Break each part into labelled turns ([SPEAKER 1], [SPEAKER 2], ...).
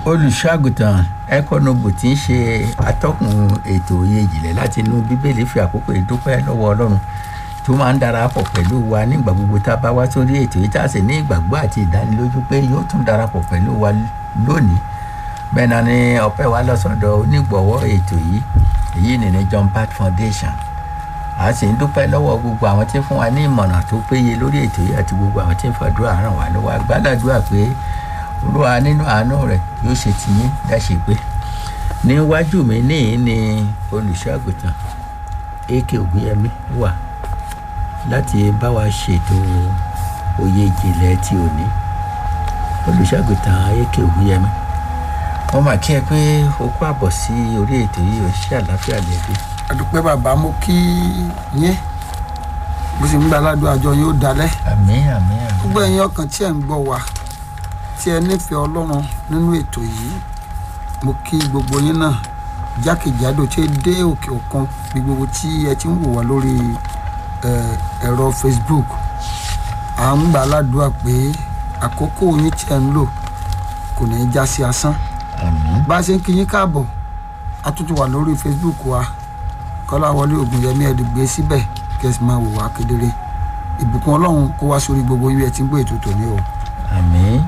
[SPEAKER 1] olùṣọ́àgùtàn ẹ̀kọ́nọ́bù tí ń ṣe atọ́kùn ètò òye ìjìnlẹ̀ láti inú bíbélì fi àkókò ìdúpẹ́ lọ́wọ́ ọlọ́run tó máa ń darapọ̀ pẹ̀lú wa nígbà gbogbo tá a bá wá sórí ètò yìí tá a sì ní ìgbàgbọ́ àti ìdánilójú pé yóò tún darapọ̀ pẹ̀lú wa lónìí bẹ́ẹ̀ náà ni ọpẹ́ wa lọ́sọ̀dọ̀ onígbọ̀wọ́ ètò yìí èyí ni ní John Pat Foundation a sì ń dúpẹ́ lọ́wọ́ gbogbo àwọn tí ń fún wa ní ìmọ̀ràn tó péye lórí ètò yìí àti gbogbo àwọn tí ń fàdúrà ràn wá lọ́wọ́ agbádàdúrà pé olúwa nínú àánú rẹ̀ yóò ṣe tiyín dáṣe pé níwájú mi níyìn ni olùṣọ́àgùtàn ak ògúnyẹmí wà láti bá wa ṣètò òye ìjìnlẹ̀ tí ò ní olùṣọ́àgùtàn ak ògúnyẹmí wọ́n máa kí ẹ pé o kó àbọ̀ sí orí ètò yìí o ṣe àlàáfíà lẹ́bí.
[SPEAKER 2] àdúpẹ́ bàbá mo kí yín bó ṣe ń gba aládùn àjọ yóò dalẹ̀
[SPEAKER 1] àmín àmín àmín.
[SPEAKER 2] gbogbo ẹ̀yin ọkàn tí ẹ̀ ń gbọ́ wa tí ẹ nífẹ̀ẹ́ ọlọ́run nínú ètò yìí mo kí gbogbo yín náà jákèjádò tí ẹ dé òkè òkun bí gbogbo tí ẹ ti ń wò wá lórí ẹ̀rọ Facebook à ń gbà aládùúgbà pé àkókò yín tí ẹ ń lò kò ní í já sí asán
[SPEAKER 1] àmín
[SPEAKER 2] bá a ṣe ń kí yín káàbọ̀ a tún ti wà lórí Facebook wa Kọ́láwọlé Ògúnyẹmí ẹ̀ gbé síbẹ̀ kí ẹ sì máa wò wá kedere ìbùkún ọlọ́run kó wá sórí gbogbo yín bí ẹ ti ń gbé ètò tòní o.
[SPEAKER 1] àmín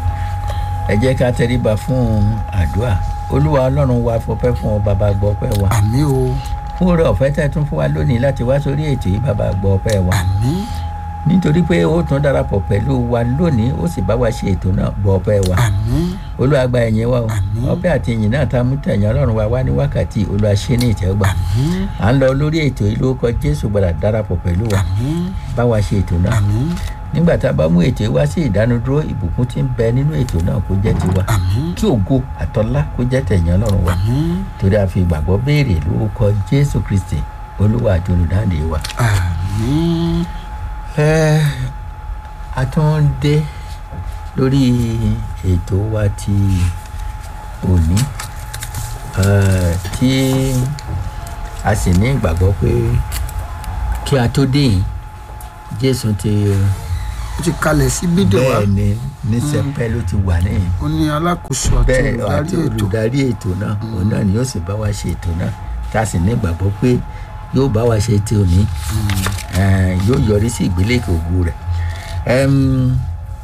[SPEAKER 1] ẹ jẹ́ ká tẹríba fún àdúrà olúwa ọlọ́run wa fọpẹ́ fún ọ bàbá gbọ́ ọpẹ́ wa
[SPEAKER 2] àmì o
[SPEAKER 1] fún oore ọ̀fẹ́ tẹ́ tún fún wa lónìí láti wá sórí ètò yìí bàbá gbọ́ ọpẹ́ wa
[SPEAKER 2] àmì
[SPEAKER 1] nítorí pé ó tún darapọ̀ pẹ̀lú wa lónìí ó sì bá wa ṣe ètò náà gbọ́ ọpẹ́ wa
[SPEAKER 2] àmì
[SPEAKER 1] olúwa gba ẹ̀yìn wa o
[SPEAKER 2] Àmín.
[SPEAKER 1] ọpẹ́ àti ìyìn náà tá a mú tẹ̀yìn ọlọ́run wa wá ní wákàtí olúwa ṣe ní ìtẹ́wọ́gbà
[SPEAKER 2] àmì
[SPEAKER 1] à ń lọ lórí ètò yìí lórúkọ jésù gbọdọ̀ darapọ̀ pẹ̀lú wa
[SPEAKER 2] àmì
[SPEAKER 1] bá wa ṣe ètò náà
[SPEAKER 2] àmì
[SPEAKER 1] nígbà tá a bá mú ètò yìí wá sí ìdánudúró ìbùkún tí ń bẹ nínú ètò náà kó jẹ́ tiwa
[SPEAKER 2] àmì
[SPEAKER 1] kí ògo àtọlá kó jẹ́ tẹ̀yìn ọlọ́run wa
[SPEAKER 2] àmì
[SPEAKER 1] torí a fi ìgbàgbọ́ béèrè lórúkọ jésù kristi olúwa àti olùdáǹdè wa.
[SPEAKER 2] àmì
[SPEAKER 1] ẹ a tún ń dé lórí ètò wa ti òní ẹ, tí a sì ní ìgbàgbọ́ pé kí a tó dé yìí jésù ti
[SPEAKER 2] ó ti kalẹ̀ sí fídíò wa
[SPEAKER 1] bẹ́ẹ̀ ni ní sẹpẹ́ ló ti wà níyìn
[SPEAKER 2] ó ní alákòóso àti
[SPEAKER 1] bẹ́ẹ̀
[SPEAKER 2] olùdarí
[SPEAKER 1] àti
[SPEAKER 2] ètò
[SPEAKER 1] olùdarí ètò náà òun náà ni yóò sì bá wa ṣe ètò náà tá a sì ní ìgbàgbọ́ pé yóò bá wa ṣe ti òní eh, yóò yọrí sí ìgbélékè ògo rẹ̀ Em,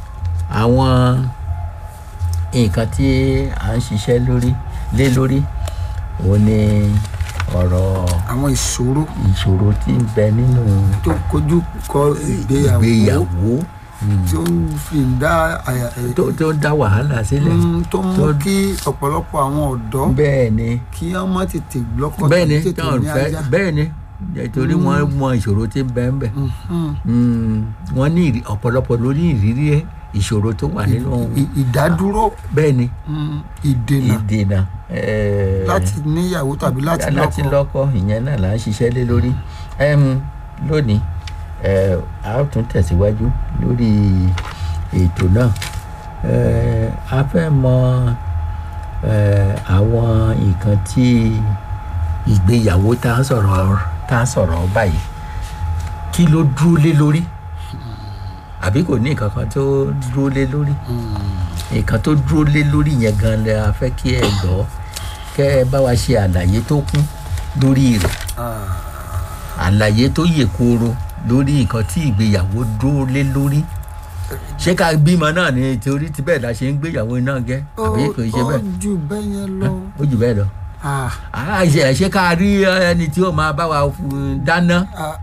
[SPEAKER 1] àwọn nǹkan tí à ń ṣiṣẹ́ lórí lé lórí òun ni ọ̀rọ̀
[SPEAKER 2] àwọn ìṣòro
[SPEAKER 1] ìṣòro tí ń bẹ nínú
[SPEAKER 2] tó kojú kọ ìgbéyàwó
[SPEAKER 1] ìgbéyàwó
[SPEAKER 2] tí ó ń fi ń dá àyà ẹ̀
[SPEAKER 1] tó tó ń dá wàhálà sílẹ̀
[SPEAKER 2] Mm, tó mú
[SPEAKER 1] tó-
[SPEAKER 2] kí ọ̀pọ̀lọpọ̀ àwọn ọ̀dọ́
[SPEAKER 1] bẹ́ẹ̀ ni
[SPEAKER 2] kí wọ́n má tètè lọ́kọ
[SPEAKER 1] bẹ́ẹ̀ ni
[SPEAKER 2] tàbí tètè
[SPEAKER 1] táwọn
[SPEAKER 2] ní
[SPEAKER 1] fẹ́
[SPEAKER 2] ajá.
[SPEAKER 1] bẹ́ẹ̀ ni torí wọ́n mọ ìṣòro tí ń bẹ ń bẹ
[SPEAKER 2] Mhm.
[SPEAKER 1] Mm, wọ́n ní ìrí- ọ̀pọ̀lọpọ̀ lórí ìrírí ìṣòro tó wà nínú
[SPEAKER 2] Ì- ìdádúró
[SPEAKER 1] bẹ́ẹ̀ ni
[SPEAKER 2] mm, ìdènà
[SPEAKER 1] ìdènà eh,
[SPEAKER 2] láti níyàwó tàbí láti
[SPEAKER 1] láti
[SPEAKER 2] lọ́kọ
[SPEAKER 1] lọ́kọ ìyẹn náà là ń ṣiṣẹ́ lé lórí Em, lónìí eh, a ó tún tẹ̀síwájú lórí ètò náà Eh, a fẹ́ mọ eh, àwọn nǹkan tí ìgbéyàwó tá a sọ̀rọ̀ tá a sọ̀rọ̀ báyìí kí ló dúró lé lórí àbí kò ní nǹkan kan tó dúró lé lórí nǹkan tó dúró lé lórí yẹn gan la a fẹ́ kí ẹ gbọ́ kẹ́ ẹ bá wa ṣe àlàyé tó kún lórí rẹ̀ àlàyé tó yè kooro lórí nǹkan tí ìgbéyàwó dúró lé lórí ṣé ká bímọ náà ni torí tí bẹ́ẹ̀ la ṣe ń gbéyàwó náà gẹ́ àbí kò ṣe
[SPEAKER 2] ó
[SPEAKER 1] bẹ́ẹ̀
[SPEAKER 2] jù bẹ́ẹ̀ yẹn lọ
[SPEAKER 1] ó jù bẹ́ẹ̀ lọ
[SPEAKER 2] Ah,
[SPEAKER 1] Ah, ṣe ṣé ká rí ẹni tí ó máa bá wa fún- dáná
[SPEAKER 2] ah,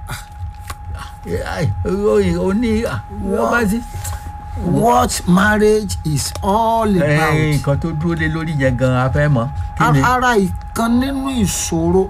[SPEAKER 1] Ai, ó- ó ní ah, wọ́n bá sí.
[SPEAKER 2] what marriage is all
[SPEAKER 1] Eh,
[SPEAKER 2] about
[SPEAKER 1] nǹkan tó dúró lé lórí yẹn gan a fẹ́ mọ̀ kí ni.
[SPEAKER 2] ara ìkan nínú ìṣòro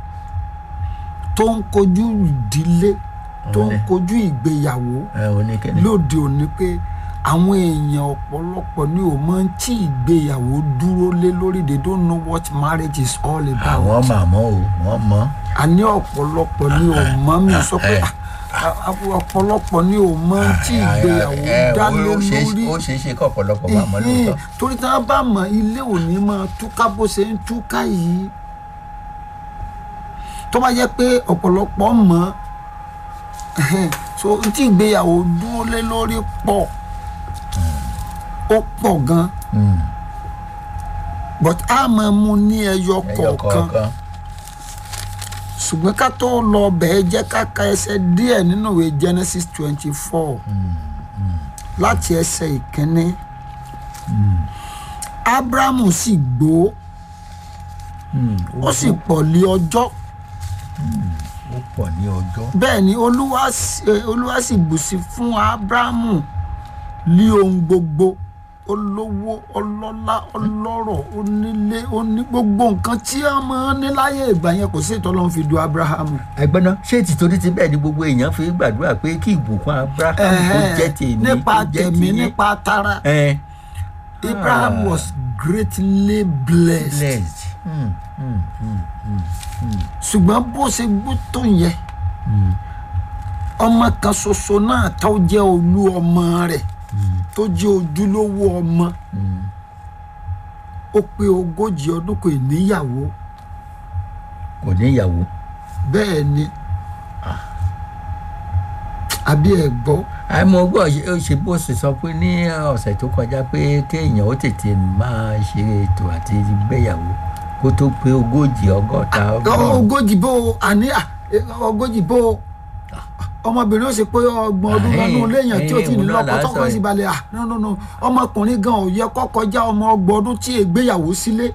[SPEAKER 2] tó ń kojú ìdílé tó ń
[SPEAKER 1] Ọ̀lẹ.
[SPEAKER 2] kojú ìgbéyàwó
[SPEAKER 1] ẹ ò ní kíni.
[SPEAKER 2] lóde òní pé àwọn èèyàn ọ̀pọ̀lọpọ̀ ni ò mọ tí ìgbéyàwó dúró lé lórí they don't know what marriage is all about.
[SPEAKER 1] àwọn màmá o wọ́n mọ̀.
[SPEAKER 2] àní ọ̀pọ̀lọpọ̀ ni ò mọ̀ mi sọ pé
[SPEAKER 1] Eh.
[SPEAKER 2] ah, ah, ọ̀pọ̀lọpọ̀ ni ò mọ tí ìgbéyàwó
[SPEAKER 1] Eh,
[SPEAKER 2] dá lé
[SPEAKER 1] ó ṣeé-
[SPEAKER 2] lórí
[SPEAKER 1] ó ṣeé ṣe kọ́ ọ̀pọ̀lọpọ̀ máa mọ̀
[SPEAKER 2] Ìhín,
[SPEAKER 1] lóòótọ́.
[SPEAKER 2] torí tí wọ́n bá mọ̀ ilé òní máa túká bó ṣe ń túká yìí tó bá jẹ́ pé ọ̀pọ̀lọpọ̀ mọ̀ so tí ìgbéyàwó dúró lé lórí pọ̀ ó pọ̀ gan
[SPEAKER 1] Mm.
[SPEAKER 2] but a máa mú ní ẹyọ
[SPEAKER 1] ẹyọ
[SPEAKER 2] kọ̀ọ̀kan
[SPEAKER 1] kọ̀ọ̀kan
[SPEAKER 2] ṣùgbọ́n ká tó lọ bẹ̀ẹ́ jẹ́ ká ka ẹsẹ̀ díẹ̀ nínú ìwé genesis twenty four láti ẹsẹ̀ ìkíní abrahamu sì gbó
[SPEAKER 1] Hmm,
[SPEAKER 2] ó sì pọ̀ lé ọjọ́
[SPEAKER 1] ó pọ̀ ní ọjọ́
[SPEAKER 2] bẹ́ẹ̀ ni olúwa sì- eh, olúwa sì bùsí fún abrahamu lé ohun gbogbo olówó ọlọ́lá ọlọ́rọ̀ onílé oní gbogbo nǹkan tí a máa ń ní láyé ìgbà yẹn kò sí ìtọ́lọ́run fi du abrahamu.
[SPEAKER 1] ẹgbẹ́ náà ṣé tìtorí ti bẹ́ẹ̀ ni gbogbo èèyàn fi gbàdúrà pé kí ìbùkún abraham kó jẹ́ tèmi
[SPEAKER 2] nípa
[SPEAKER 1] kó jẹ́
[SPEAKER 2] tẹ̀mí
[SPEAKER 1] tiyín.
[SPEAKER 2] nípa tara
[SPEAKER 1] ẹ
[SPEAKER 2] abraham
[SPEAKER 1] Ah.
[SPEAKER 2] was greatly blessed
[SPEAKER 1] blessed Hmm, hmm, hmm, hmm,
[SPEAKER 2] ṣùgbọ́n bó ṣe gbó tó yẹn
[SPEAKER 1] hmm,
[SPEAKER 2] ọmọ kan ṣoṣo náà tó jẹ́ olú ọmọ rẹ̀ tó jẹ́ ojúlówó ọmọ
[SPEAKER 1] hmm.
[SPEAKER 2] ó pé ogójì ọdún kò níyàwó
[SPEAKER 1] kò ní ìyàwó
[SPEAKER 2] bẹ́ẹ̀ ni àbí ẹ̀ gbọ́
[SPEAKER 1] àìmọ̀ gbọ́ ó ṣe bó ṣe sọ pé ní ọ̀sẹ̀ tó kọjá pé kéèyàn ó tètè máa ṣe ètò àti gbéyàwó kó tó pé ogójì ọgọ́ta ọgọ́rùn-ún
[SPEAKER 2] ogójì bó o àní à, eh, ogójì bó o ọmọbìnrin ó ṣe pé ọgbọ̀n ọdún
[SPEAKER 1] Ah,
[SPEAKER 2] lọ́nù léèyàn tí ó ti ní
[SPEAKER 1] eh, òun náà
[SPEAKER 2] lọ́kọ
[SPEAKER 1] là á
[SPEAKER 2] tọkọ
[SPEAKER 1] sọ
[SPEAKER 2] sí
[SPEAKER 1] yìí.
[SPEAKER 2] balẹ̀ à no no no ọmọkùnrin gan ò yẹ kó kọjá ọmọ ọgbọ̀n ọdún tí ègbéyàwó sílé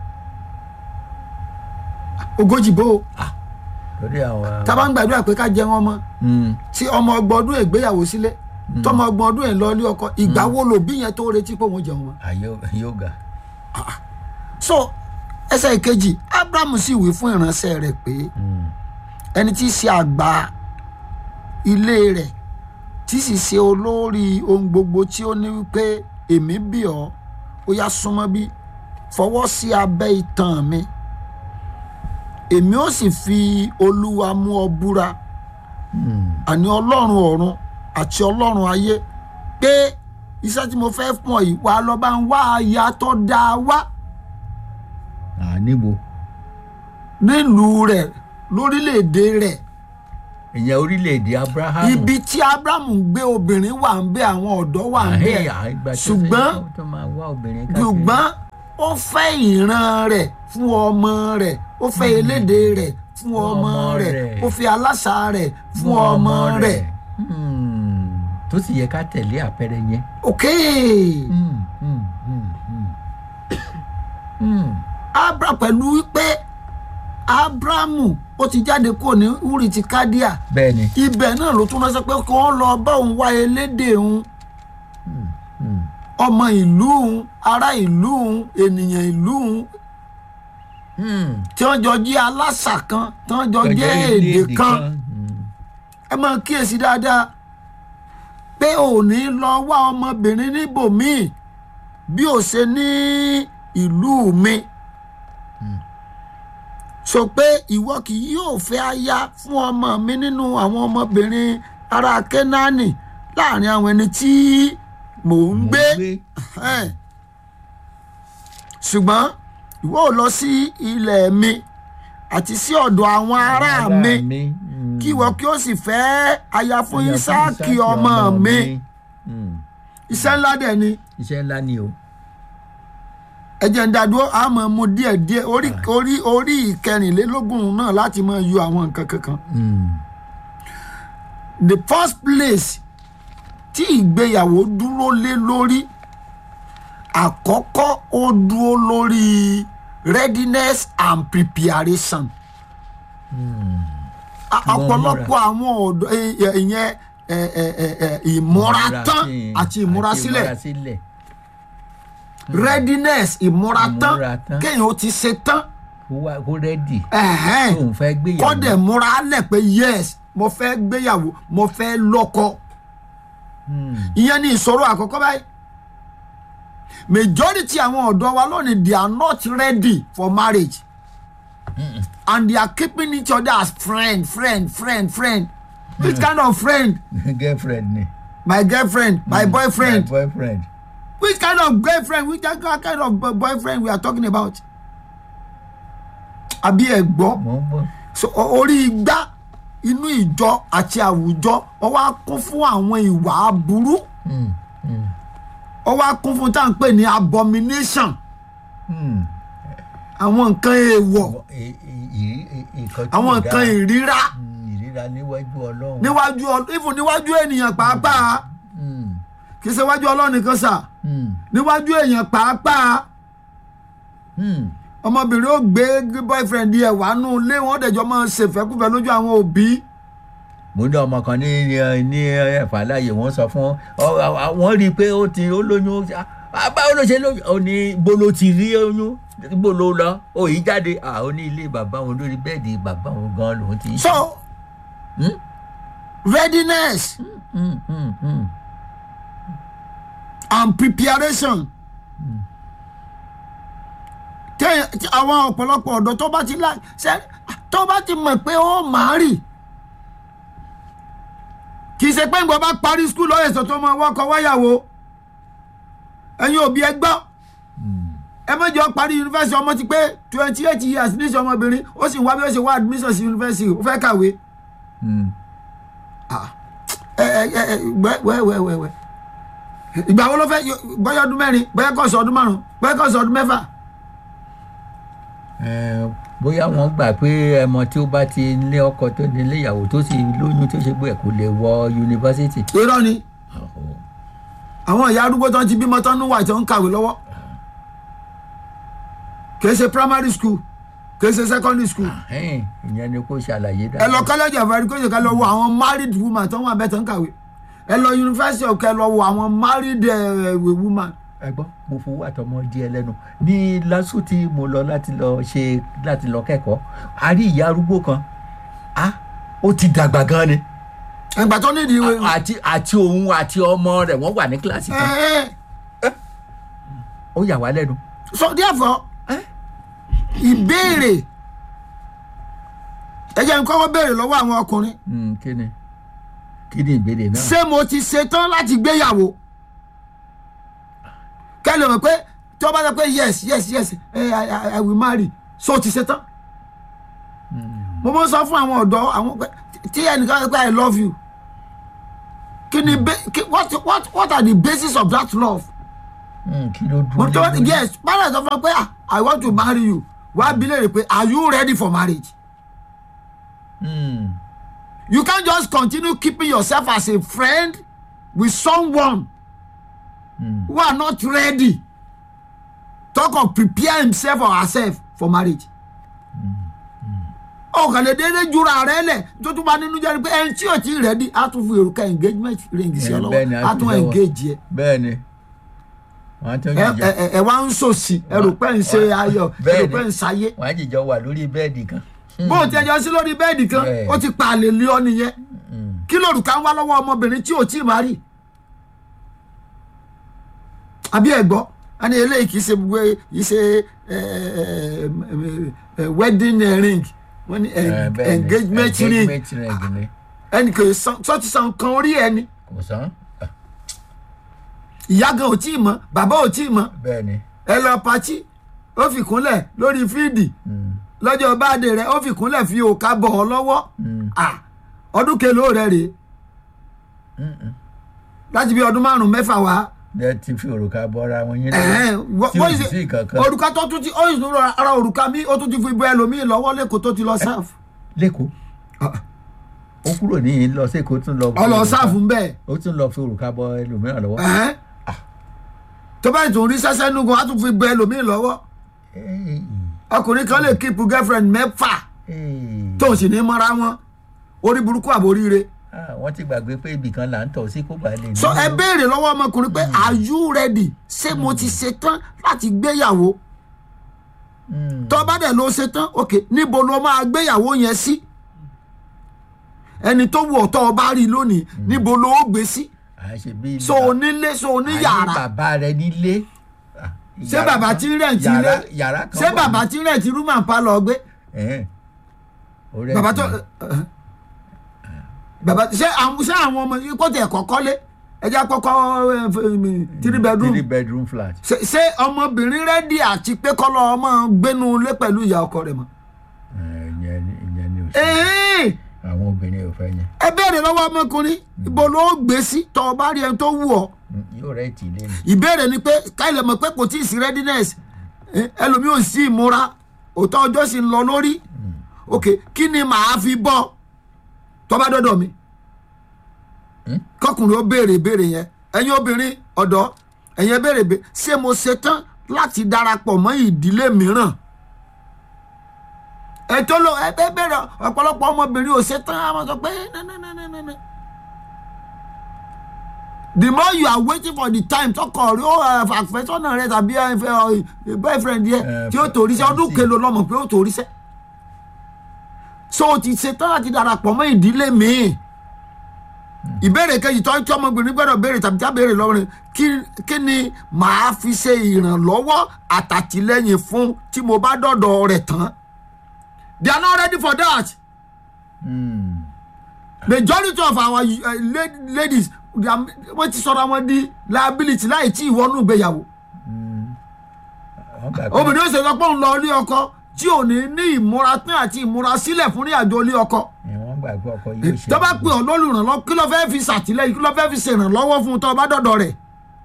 [SPEAKER 2] ogójì bó o
[SPEAKER 1] lórí àwọn.
[SPEAKER 2] tá a bá ń gbàdúrà pé ká jẹun ọmọ
[SPEAKER 1] Hmm,
[SPEAKER 2] tí ọmọ ọgbọ̀n ọdún ègbéyàwó sílé tọmọ ọgbọ̀n ọdún ẹ̀ lọ ilé ọkọ ìgbà wo lòbí yẹn tó retí pé òun jẹun ọmọ.
[SPEAKER 1] àyè yóò ga.
[SPEAKER 2] so ẹsẹ̀ ìkejì abrahamu sì wí fún ìránṣẹ́ rẹ̀ pé
[SPEAKER 1] Hmm,
[SPEAKER 2] ẹni tí í ṣe àgbà ilé rẹ̀ tí sì ṣe olórí ohun gbogbo tí ó ní wípé èmi bì ọ́ ó yá súnmọ́ bí fọwọ́ sí abẹ́ itan mi èmi ó sì fi olúwa mú ọ búra
[SPEAKER 1] hmm,
[SPEAKER 2] àní ọlọ́run ọ̀run àti ọlọ́run ayé pé iṣẹ́ tí mo fẹ́ fún ọ yìí wà á lọ bá ń wá aya tó dáa wá
[SPEAKER 1] à níbo
[SPEAKER 2] nílùú rẹ̀ lórílẹ̀‐èdè rẹ̀
[SPEAKER 1] ìyẹn orílẹ̀-èdè abraham.
[SPEAKER 2] ibi tí abrahamu ń gbé obìnrin wà ń bẹ àwọn ọ̀dọ́ wà ń bẹ
[SPEAKER 1] Àhẹ́, àìgbà tó
[SPEAKER 2] ṣùgbọ́n
[SPEAKER 1] ṣe tó máa wá obìnrin káàkiri.
[SPEAKER 2] ṣùgbọ́n ó fẹ́ ìran rẹ̀ fún ọmọ rẹ̀ ó fẹ́ elédè rẹ̀ fún ọmọ
[SPEAKER 1] ọmọ
[SPEAKER 2] rẹ̀
[SPEAKER 1] rẹ̀.
[SPEAKER 2] ó fi aláṣà rẹ̀ fún ọmọ rẹ̀
[SPEAKER 1] Hmm, tó sì yẹ ká tẹ̀lé àpẹẹrẹ yẹn.
[SPEAKER 2] ok
[SPEAKER 1] Hmm, hmm, hmm, hmm. Hmm,
[SPEAKER 2] abra pẹ̀lú wípé abrahamu ó ti jáde kúrò ní uri ti kádíà
[SPEAKER 1] bẹ́ẹ̀ ni.
[SPEAKER 2] ibẹ̀ náà ló tún ránṣẹ́ pé kí wọ́n lọ bá òun wá elédè òun
[SPEAKER 1] Hmm,
[SPEAKER 2] ọmọ ìlú òun ará ìlú òun ènìyàn ìlú òun
[SPEAKER 1] hmm.
[SPEAKER 2] tí wọ́n jọ jẹ́ aláṣà kan tí wọ́n jọ
[SPEAKER 1] Kọjá
[SPEAKER 2] jẹ́
[SPEAKER 1] ilé
[SPEAKER 2] èdè kan
[SPEAKER 1] Hmm,
[SPEAKER 2] ẹ máa kíyèsí dáadáa pé ò ní lọ wá ọmọbìnrin níbòmíì bí ò ṣe ní ìlú mi sọ pé ìwọ kì yóò fẹ́ aya fún ọmọ mi nínú àwọn ọmọbìnrin ará kẹ́nání láàrin àwọn ẹni tí mò ń gbé Ẹn. ṣùgbọ́n ìwọ ò lọ sí ilẹ̀ mi àti sí ọ̀dọ̀ àwọn ará mi
[SPEAKER 1] Hmm.
[SPEAKER 2] kí ìwọ kí ó sì fẹ́ aya fún
[SPEAKER 1] Aya fún
[SPEAKER 2] Ísáàkì
[SPEAKER 1] Ísáàkì
[SPEAKER 2] ọmọ mi
[SPEAKER 1] Hmm.
[SPEAKER 2] iṣẹ́ ńlá dẹ̀ ni
[SPEAKER 1] iṣẹ́ ńlá ni o.
[SPEAKER 2] ẹ jẹ́ ń dádúró a máa mú díẹ̀ díẹ̀ orí orí orí ìkẹrìnlélógún náà láti máa yọ àwọn nǹkan kankan.
[SPEAKER 1] Hmm.
[SPEAKER 2] the first place tí ìgbéyàwó dúró lé lórí àkọ́kọ́ ó dúró lórí readiness and preparation. A-
[SPEAKER 1] Wọ́n
[SPEAKER 2] ọ̀pọ̀lọpọ̀ àwọn ọ̀dọ́ ẹ- ẹ- ìyẹn ẹ- ẹ- ẹ- ẹ, ìmúra tán
[SPEAKER 1] sí-
[SPEAKER 2] àti ìmúra sílẹ̀
[SPEAKER 1] sílẹ̀.
[SPEAKER 2] readiness ìmúra tán
[SPEAKER 1] Ìmúra tán.
[SPEAKER 2] kéèyàn ó ti ṣe tán
[SPEAKER 1] kó wá kó rẹ́dì
[SPEAKER 2] ẹ̀hẹ́n,
[SPEAKER 1] tóun fẹ́ gbéyàwó.
[SPEAKER 2] kọ́dẹ̀ múra lẹ̀ pé yes mo fẹ́ gbéyàwó mo fẹ́ lọ́kọ
[SPEAKER 1] Hmm.
[SPEAKER 2] ìyẹn ni ìṣòro àkọ́kọ́ báyìí majority àwọn ọ̀dọ́ wa lónìí they are not ready for marriage and they are keeping each other as friend friend friend friend which kind of friend
[SPEAKER 1] girlfriend ni.
[SPEAKER 2] my girlfriend my boyfriend
[SPEAKER 1] my boyfriend.
[SPEAKER 2] which kind of girlfriend which kind of bo- boyfriend we are talking about àbí ẹ gbọ́
[SPEAKER 1] mo ń bọ̀.
[SPEAKER 2] so o- orí igbá inú ìjọ àti àwùjọ ó wá kún fún àwọn ìwà aburú
[SPEAKER 1] Hmm. Hmm.
[SPEAKER 2] ó wá kún fún tá à ń pè ní abomination
[SPEAKER 1] Hmm.
[SPEAKER 2] àwọn nǹkan èèwọ̀
[SPEAKER 1] Àwọn- ì- ì- ì- ì- nǹkan tí
[SPEAKER 2] àwọn
[SPEAKER 1] ò
[SPEAKER 2] nǹkan
[SPEAKER 1] dáa.
[SPEAKER 2] ìríra
[SPEAKER 1] Mm, ìríra níwájú ọlọ́run.
[SPEAKER 2] níwájú ọ- even níwájú ènìyàn pàápàá
[SPEAKER 1] Mm,
[SPEAKER 2] kì í ṣe wájú ọlọ́run nìkan sà
[SPEAKER 1] mm,
[SPEAKER 2] níwájú èèyàn pàápàá
[SPEAKER 1] mm.
[SPEAKER 2] ọmọbìnrin ó gbé boyfriend ẹ̀ wá nù ilé wọn dẹ̀jọ́ máa ṣèfẹ́kùfẹ́ lójú àwọn òbí
[SPEAKER 1] mo ní ọmọ kan ní ní- ní ẹ̀fà láàyè wọ́n sọ fún ọ ọ- wọ́n rí i pé ó ti ó lóyún ó ṣe, "Ah, báwo ló ṣe lóyún ó ní bó ló ti rí oyún bó ló lọ ó yí jáde à ó ní ilé bàbá òun lórí bẹ́ẹ̀dì bàbá òun gan lòun ti ń ṣe.
[SPEAKER 2] so
[SPEAKER 1] Mm,
[SPEAKER 2] readiness
[SPEAKER 1] mm, mm, mm.
[SPEAKER 2] and preparation téèyàn tí àwọn ọ̀pọ̀lọpọ̀ ọ̀dọ́ tó bá ti lá ṣe tó bá ti mọ̀ pé ó máa rì kì í ṣe pé nǹkan bá parí skul lọ́yẹ̀ sọ tó máa wọ́kọ̀ wáyàwó ẹ̀yin òbí ẹ gbọ́ ẹ mọ̀jọ parí yunifásitì ọmọ ti pé twenty eight years níṣẹ́ ọmọbìnrin ó sì wá bí ó ṣe wá admission sí yunifásitì ó fẹ́ kàwé
[SPEAKER 1] Mm.
[SPEAKER 2] Ah, ẹ ẹ ẹ ẹ wẹ wẹ wẹ wẹ wẹ ìgbà wo ló fẹ́ yọ- bóyá ọdún mẹ́rin bóyá kò sọ ọdún márùn bóyá kò sọ ọdún mẹ́fà
[SPEAKER 1] Eh, bóyá wọ́n gbà pé ẹmọ tí ó bá ti lé ọkọ tó ní ilé ìyàwó tó sì lóyún tó ṣe gbé ẹ̀ kó lè wọ yunifásitì.
[SPEAKER 2] irọ́ ni
[SPEAKER 1] Oh.
[SPEAKER 2] àwọn ìyá arúgbó tó ń ti bímọ tán ní wà tó ń kàwé lọ́wọ́ kì í ṣe primary school kì í ṣe secondary school
[SPEAKER 1] Ẹ̀hìn, ìyẹn ni kó ṣàlàyé
[SPEAKER 2] ẹ
[SPEAKER 1] dáadáa.
[SPEAKER 2] lọ college of education kẹ lọ wo àwọn married woman tó wà bẹ́ẹ̀ tó ń kàwé ẹ lọ university kẹ lọ wo àwọn married eh, woman
[SPEAKER 1] ẹ gbọ́ mo fowó àtọmọ díẹ̀ lẹ́nu ní lásù tí mo lọ láti lọ ṣe láti lọ kẹ́kọ̀ọ́ a rí ìyá arúgbó kan a ó ti dàgbà gan ni
[SPEAKER 2] ẹgbà tó nídìí ìwé
[SPEAKER 1] àti àti òun àti ọmọ rẹ̀ wọ́n wà ní kíláàsì
[SPEAKER 2] ẹ
[SPEAKER 1] kan
[SPEAKER 2] ẹ
[SPEAKER 1] ó yà wá lẹ́nu.
[SPEAKER 2] so therefore
[SPEAKER 1] Eh?
[SPEAKER 2] ìbéèrè ẹ jẹ́ n kọ́kọ́ béèrè lọ́wọ́ àwọn ọkùnrin
[SPEAKER 1] Hmm, kí ni kí ni ìbéèrè náà.
[SPEAKER 2] ṣé mo ti ṣetán láti gbéyàwó kẹ́lẹ́ mọ̀ pé tí wọ́n bá sọ pé yes yes yes eh, I, I, I will marry so ti ṣetán mo mọ sọ fún àwọn ọ̀dọ́ àwọn pé tí ẹnìkan sọ pé I love you kí ni ba- kí- what, what, what are the basis of that love
[SPEAKER 1] Hmm, kí ló
[SPEAKER 2] mo
[SPEAKER 1] dúró
[SPEAKER 2] tó
[SPEAKER 1] lé lórí?
[SPEAKER 2] yes parents sọ fún mi pé ah, I want to marry you wàá bi léèrè pé are you ready for marriage
[SPEAKER 1] Hmm,
[SPEAKER 2] you can't just continue keeping yourself as a friend with someone
[SPEAKER 1] hmm.
[SPEAKER 2] who are not ready talk of prepare himself or herself for marriage. ọkàn lè déédé jura rẹ lẹ tó tún bá nínú jẹ́ pé ẹni tí ò tí ì rẹ́dí á tún fi èròkà engagement ring sí ọ
[SPEAKER 1] Eh, bẹ́ẹ̀ ni,
[SPEAKER 2] lọ́wọ́
[SPEAKER 1] á
[SPEAKER 2] á
[SPEAKER 1] fi
[SPEAKER 2] tún
[SPEAKER 1] lọ́wọ́.
[SPEAKER 2] engage ẹ
[SPEAKER 1] bẹ́ẹ̀ ni wọ́n á tún
[SPEAKER 2] ẹ
[SPEAKER 1] jìjọ
[SPEAKER 2] ẹ ẹ wá ń sòsì ẹrù pẹ́ ń ṣe
[SPEAKER 1] Wà-
[SPEAKER 2] ayọ̀
[SPEAKER 1] bẹ́ẹ̀
[SPEAKER 2] ẹrù
[SPEAKER 1] ni.
[SPEAKER 2] pẹ́ ń ṣayé
[SPEAKER 1] wọ́n á jìjọ wà lórí bẹ́ẹ̀dì kan.
[SPEAKER 2] bó o ti ẹjọ́ sí lórí bẹ́ẹ̀dì kan
[SPEAKER 1] Bẹ́ẹ̀.
[SPEAKER 2] ó ti pa àlè lé ọ nìyẹn kí lòrùka ń wá lọ́wọ́ ọmọbìnrin tí ò tí ì má rí àbí ẹ gbọ́ ẹni eléyìí kì í ṣe gbogbo kì í ṣe ẹ, ẹ, ẹ, wedding ring wọ́n ní
[SPEAKER 1] Eh,
[SPEAKER 2] en-
[SPEAKER 1] bẹ́ẹ̀ ni,
[SPEAKER 2] engagement ring
[SPEAKER 1] engagement ring ni
[SPEAKER 2] ẹnì kò san sọ́ọ̀tì san kan orí ẹni
[SPEAKER 1] kò sán
[SPEAKER 2] ìyá gan ò tí ì mọ̀ bàbá ò tí ì mọ̀
[SPEAKER 1] bẹ́ẹ̀ ni.
[SPEAKER 2] ẹ lọ patí ó fi kúnlẹ̀ lórí fíìdì
[SPEAKER 1] Hmm,
[SPEAKER 2] lọ́jọ́ báàdé rẹ̀ ó fi kúnlẹ̀ fi òkà bọ̀ ọ́ lọ́wọ́
[SPEAKER 1] hmm,
[SPEAKER 2] Ah, ọdún kelòó rẹ̀ rèé
[SPEAKER 1] hmm, hmm.
[SPEAKER 2] láti bí ọdún márùn mẹ́fà wá
[SPEAKER 1] ẹ ti fi òrùka bọ́ra wọn yín
[SPEAKER 2] ẹ̀hẹ́n, wọ́n-
[SPEAKER 1] tí
[SPEAKER 2] wọ́n
[SPEAKER 1] ò
[SPEAKER 2] ṣe-
[SPEAKER 1] sí kankan
[SPEAKER 2] òrùka tó tún ti ó sì tún rọ ara òrùka mi ó tún ti fi bọ ẹlòmíì lọ́wọ́ lẹ́kọ̀ọ́ tó ti lọ sáàfù
[SPEAKER 1] lẹ́kọ̀ọ́ ó kúrò ní lọ sí èkó tún lọ fi
[SPEAKER 2] ọlọ
[SPEAKER 1] òrùka-
[SPEAKER 2] sáàfù ń bẹ́ẹ̀
[SPEAKER 1] ó tún lọ fi òrùka bọ ẹlòmíràn lọ́wọ́
[SPEAKER 2] ẹ̀hẹ́n. tó bá ìtún rí sẹ́sẹ́ nugun á tún fi bọ ẹlòmíì lọ́wọ́
[SPEAKER 1] Ey,
[SPEAKER 2] ọkùnrin kan lè kíìpù girlfriend mẹ́fà
[SPEAKER 1] ey.
[SPEAKER 2] tó sì ní mọ́ra wọn orí burúkú àboríire
[SPEAKER 1] Ah, wọ́n ti gbàgbé pé ibì kan là ń tọ̀ sí kó bàa lè ní.
[SPEAKER 2] so ẹ béèrè lọ́wọ́ ọmọkùnrin pé are you ready ṣé mo ti ṣetán láti gbéyàwó
[SPEAKER 1] Hmm,
[SPEAKER 2] tó bá dẹ̀ ló ṣetán ok níbo ló máa gbéyàwó yẹn sí ẹni tó wù ọ́ tó o bá rí lónìí níbo ló ó gbé sí
[SPEAKER 1] à ń ṣe bí
[SPEAKER 2] so onílé so
[SPEAKER 1] àní
[SPEAKER 2] oníyàrá
[SPEAKER 1] bàbá rẹ nílé. Ah,
[SPEAKER 2] ṣé
[SPEAKER 1] yàrá
[SPEAKER 2] bàbá
[SPEAKER 1] kan-
[SPEAKER 2] tí ń rẹ̀ǹtì
[SPEAKER 1] yàrá
[SPEAKER 2] ilé
[SPEAKER 1] yàrá kan
[SPEAKER 2] ṣé
[SPEAKER 1] wà
[SPEAKER 2] bàbá
[SPEAKER 1] ní-
[SPEAKER 2] tí ń rẹ̀ǹtì rúmà ń pa lọ gbé
[SPEAKER 1] Ẹ̀hẹ́n. Ó rẹ̀
[SPEAKER 2] bàbá
[SPEAKER 1] sí
[SPEAKER 2] tó
[SPEAKER 1] i.
[SPEAKER 2] bàbá ṣé àwọn ṣé àwọn ọmọ yìí kó tiẹ̀ kọ́kọ́ lé ẹja kọ́kọ́ three bedroom
[SPEAKER 1] three bedroom flat.
[SPEAKER 2] ṣé ṣé ọmọbìnrin rẹ́dí àti pé kọ́lọ́ ọmọ gbénu ilé pẹ̀lú ìyá ọkọ rẹ̀ mọ́.
[SPEAKER 1] Eh, ìyẹn ni ìyẹn ni ò sí.
[SPEAKER 2] ẹ̀ẹ́n
[SPEAKER 1] àwọn obìnrin ò fẹ́ yẹn.
[SPEAKER 2] ẹ béèrè lọ́wọ́ ọmọkùnrin ibo ló gbé sí tọ́ ọ bá rí ẹni tó wù ọ́
[SPEAKER 1] Hmm, yóò rẹ̀ tì í lé ni.
[SPEAKER 2] ìbéèrè ni pé káyọ̀ mọ̀ pé kò tí ì sí readiness Eh, ẹlòmíì ò sí ìmúra òótọ́ ọjọ́ sì ń lọ lórí ok kí ni màá fi bọ́ tó bá dọ́dọ̀ mi kọkùnrin ó béèrè béèrè yẹn ẹ̀yin obìnrin ọ̀dọ́ ẹ̀yin béèrè béèrè ṣé mo ṣetán láti darapọ̀ mọ́ ìdílé mìíràn ètò ló ẹ bẹ bẹ̀rẹ̀ ọ̀pọ̀lọpọ̀ ọmọbìnrin ò ṣetán àwọn sọ pé nananana the more you are waiting for the time tọkọ rẹ ó àfẹsọ́nà rẹ tàbí ẹ, ẹ, ẹ, boyfriend yẹ
[SPEAKER 1] Eh,
[SPEAKER 2] tí ó torí sẹ́ ọdún
[SPEAKER 1] fiancé.
[SPEAKER 2] kelo lọ́mọ pé ó torí sẹ́ so o ti ṣetán láti darapọ̀ mọ́ ìdílé míì ìbéèrè kejì tó tí ọmọbìnrin gbọ́dọ̀ béèrè tàbí tá béèrè lọ́wọ́ rẹ̀ kí kí ni màá fi ṣe ìrànlọ́wọ́ àtàtìlẹ́yìn fún tí mo bá dọ̀dọ̀ rẹ̀ tán they are not ready for that
[SPEAKER 1] Hmm.
[SPEAKER 2] majority of our uh, la- ladies they are- wọ́n ti sọ̀rọ̀ àwọn di liability láì tí ìwọ́nú ìgbéyàwó
[SPEAKER 1] wọ́n gbà pé
[SPEAKER 2] obìnrin ó ṣe sọ pé òun lọ ilé ọkọ tí ò ní ní ìmúra tán àti ìmúra sílẹ̀ fún ní àjò ilé ọkọ
[SPEAKER 1] ẹ̀, wọ́n gbà pé ọkọ yóò ṣe
[SPEAKER 2] tó bá pè ọ́ lólùrànlọ́wọ́ kí ló fẹ́ fi ṣàtìlẹ́yìn kí ló fẹ́ fi ṣèrànlọ́wọ́ fún un tó bá dọ̀dọ̀ rẹ̀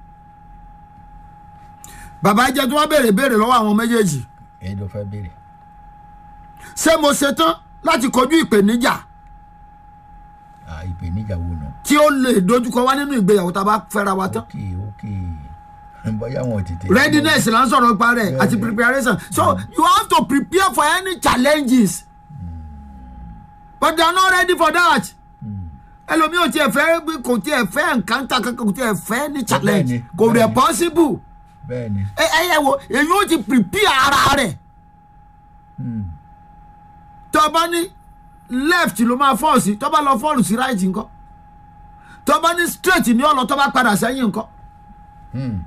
[SPEAKER 2] bàbá jẹ́ tí wọ́n béèrè béèrè lọ́wọ́ àwọn méjèèjì
[SPEAKER 1] èyí ló fẹ́ béèrè
[SPEAKER 2] ṣé mo ṣetán láti kojú ìpèníjà
[SPEAKER 1] Ah, ìpèníjà wo nù.
[SPEAKER 2] tí ó lè dojúkọ wá nínú ìgbéyàwó tá a bá fẹ́ra wa tán
[SPEAKER 1] ókè ókè bóyá wọn ò tètè.
[SPEAKER 2] readiness là ń sọ̀rọ̀ nípa rẹ̀ àti
[SPEAKER 1] Bẹ́ẹ̀ni.
[SPEAKER 2] preparation so you have to prepare for any challenges but they are not ready for that ẹlòmíì ò tiẹ̀ fẹ́ kò tiẹ̀ fẹ́ encounter kankan kò tiẹ̀ fẹ́ ní challenge
[SPEAKER 1] Bẹ́ẹ̀ni,
[SPEAKER 2] kò rẹ̀
[SPEAKER 1] bẹ́ẹ̀ni.
[SPEAKER 2] possible
[SPEAKER 1] bẹ́ẹ̀ ni
[SPEAKER 2] ẹ ẹ yẹ wo èyí ó ti prepare ara rẹ̀
[SPEAKER 1] Hmm.
[SPEAKER 2] tó bá ní left ló máa fall sí tó bá lọ fall sí right nǹkan tó bá ní straight ní ọ̀lọ́ tó bá padà sẹ́yìn nǹkan
[SPEAKER 1] Hmm.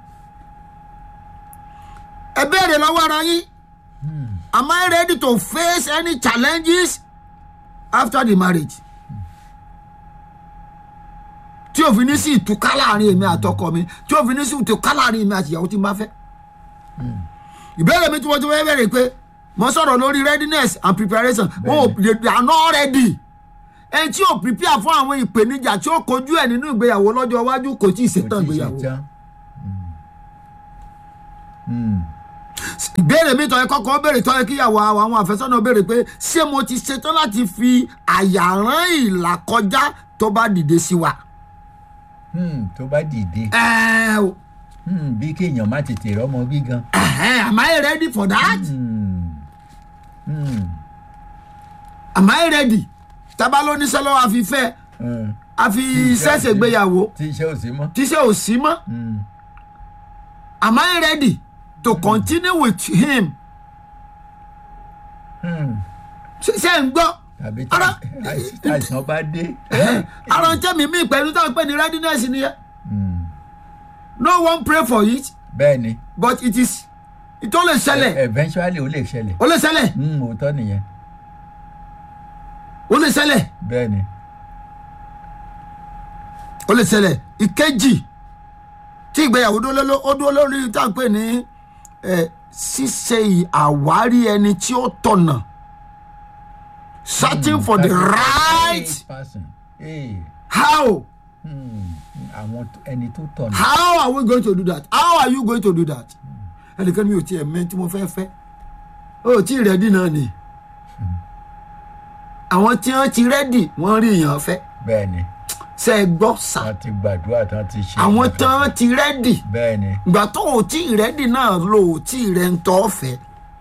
[SPEAKER 2] ẹ béèrè lọ́wọ́ ara yín am I ready to face any challenges after the marriage tí òfin ní sí ìtúká láàrin èmi àtọkọ mi tí òfin ní sí ìtúká láàrin èmi àti ìyàwó tí n bá fẹ́ ìbéèrè mi tí mo ti fẹ́ bẹ̀rẹ̀ pé mo sọ̀rọ̀ lórí readiness and preparation wọn ò they they are not ready ẹni tí ò prepare fún àwọn ìpèníjà tí ó kojú ẹ̀ nínú ìgbéyàwó lọ́jọ́ iwájú kò tí ì
[SPEAKER 1] Kò
[SPEAKER 2] ṣetán
[SPEAKER 1] tí ì
[SPEAKER 2] ìgbéyàwó
[SPEAKER 1] ṣetán. Hmm.
[SPEAKER 2] ìbéèrè mi tọ́yẹ kọ́kọ́ béèrè tọ́yẹ kíyàwó àwọn àfẹ́sọ́nà béèrè pé ṣé mo ti ṣetán láti fi àyà rán ìlà kọjá tó bá dìde sí wa.
[SPEAKER 1] Hmm. tó bá dìde
[SPEAKER 2] ẹ o
[SPEAKER 1] Hmm. bí kéèyàn má tètè rọ́mọ bí gan.
[SPEAKER 2] ẹhẹn, am I ready for that?
[SPEAKER 1] Hmm. Hmm.
[SPEAKER 2] am I ready? tábà ló ní sẹ́lọ́ àfi fẹ́
[SPEAKER 1] Hmm.
[SPEAKER 2] àfi sẹ́sẹ̀ gbéyàwó
[SPEAKER 1] tí iṣẹ́ ò sí mọ́.
[SPEAKER 2] tíṣẹ́ ò sí mọ́
[SPEAKER 1] Hmm.
[SPEAKER 2] am I ready to continue with him?
[SPEAKER 1] Hmm.
[SPEAKER 2] ṣe ṣe ń gbọ́
[SPEAKER 1] tàbí
[SPEAKER 2] Ara-
[SPEAKER 1] tí àìsàn bá dé.
[SPEAKER 2] ara ń tẹ́mi mí pẹ̀lú táwọn pè ní readiness nìyẹn
[SPEAKER 1] Hmm.
[SPEAKER 2] no one pray for it
[SPEAKER 1] bẹ́ẹ̀ ni
[SPEAKER 2] but it is it ó lè ṣẹlẹ̀
[SPEAKER 1] eventually ó lè ṣẹlẹ̀.
[SPEAKER 2] ó lè ṣẹlẹ̀
[SPEAKER 1] Hmm. òótọ́ nìyẹn
[SPEAKER 2] ó lè ṣẹlẹ̀.
[SPEAKER 1] bẹ́ẹ̀ ni.
[SPEAKER 2] ó lè ṣẹlẹ̀ ìkejì tí ìgbéyàwó dúró ló ó dúró lórí tá à ń pè ní ẹ, ṣíṣe àwárí ẹni tí ó tọ̀nà searching for the right
[SPEAKER 1] person. Hey.
[SPEAKER 2] how
[SPEAKER 1] Hmm. àwọn tó- ẹni tó tọ̀nà.
[SPEAKER 2] how are we going to do that how are you going to do that ẹnìkan mi ò tiẹ̀ mẹ́ tí mo fẹ́ fẹ́ ó tí ì rẹ́dì náà ni àwọn tí wọ́n ti rẹ́dì wọ́n rí èèyàn fẹ́
[SPEAKER 1] bẹ́ẹ̀ ni
[SPEAKER 2] ṣe é gbọ́ sà
[SPEAKER 1] wọ́n ti gbàdúrà tán ti ṣe.
[SPEAKER 2] àwọn tí wọ́n ti rẹ́dì
[SPEAKER 1] bẹ́ẹ̀ ni.
[SPEAKER 2] ìgbà tó o tí ì rẹ́dì náà lò ó tí ì rẹ́ ń tọ́ fẹ́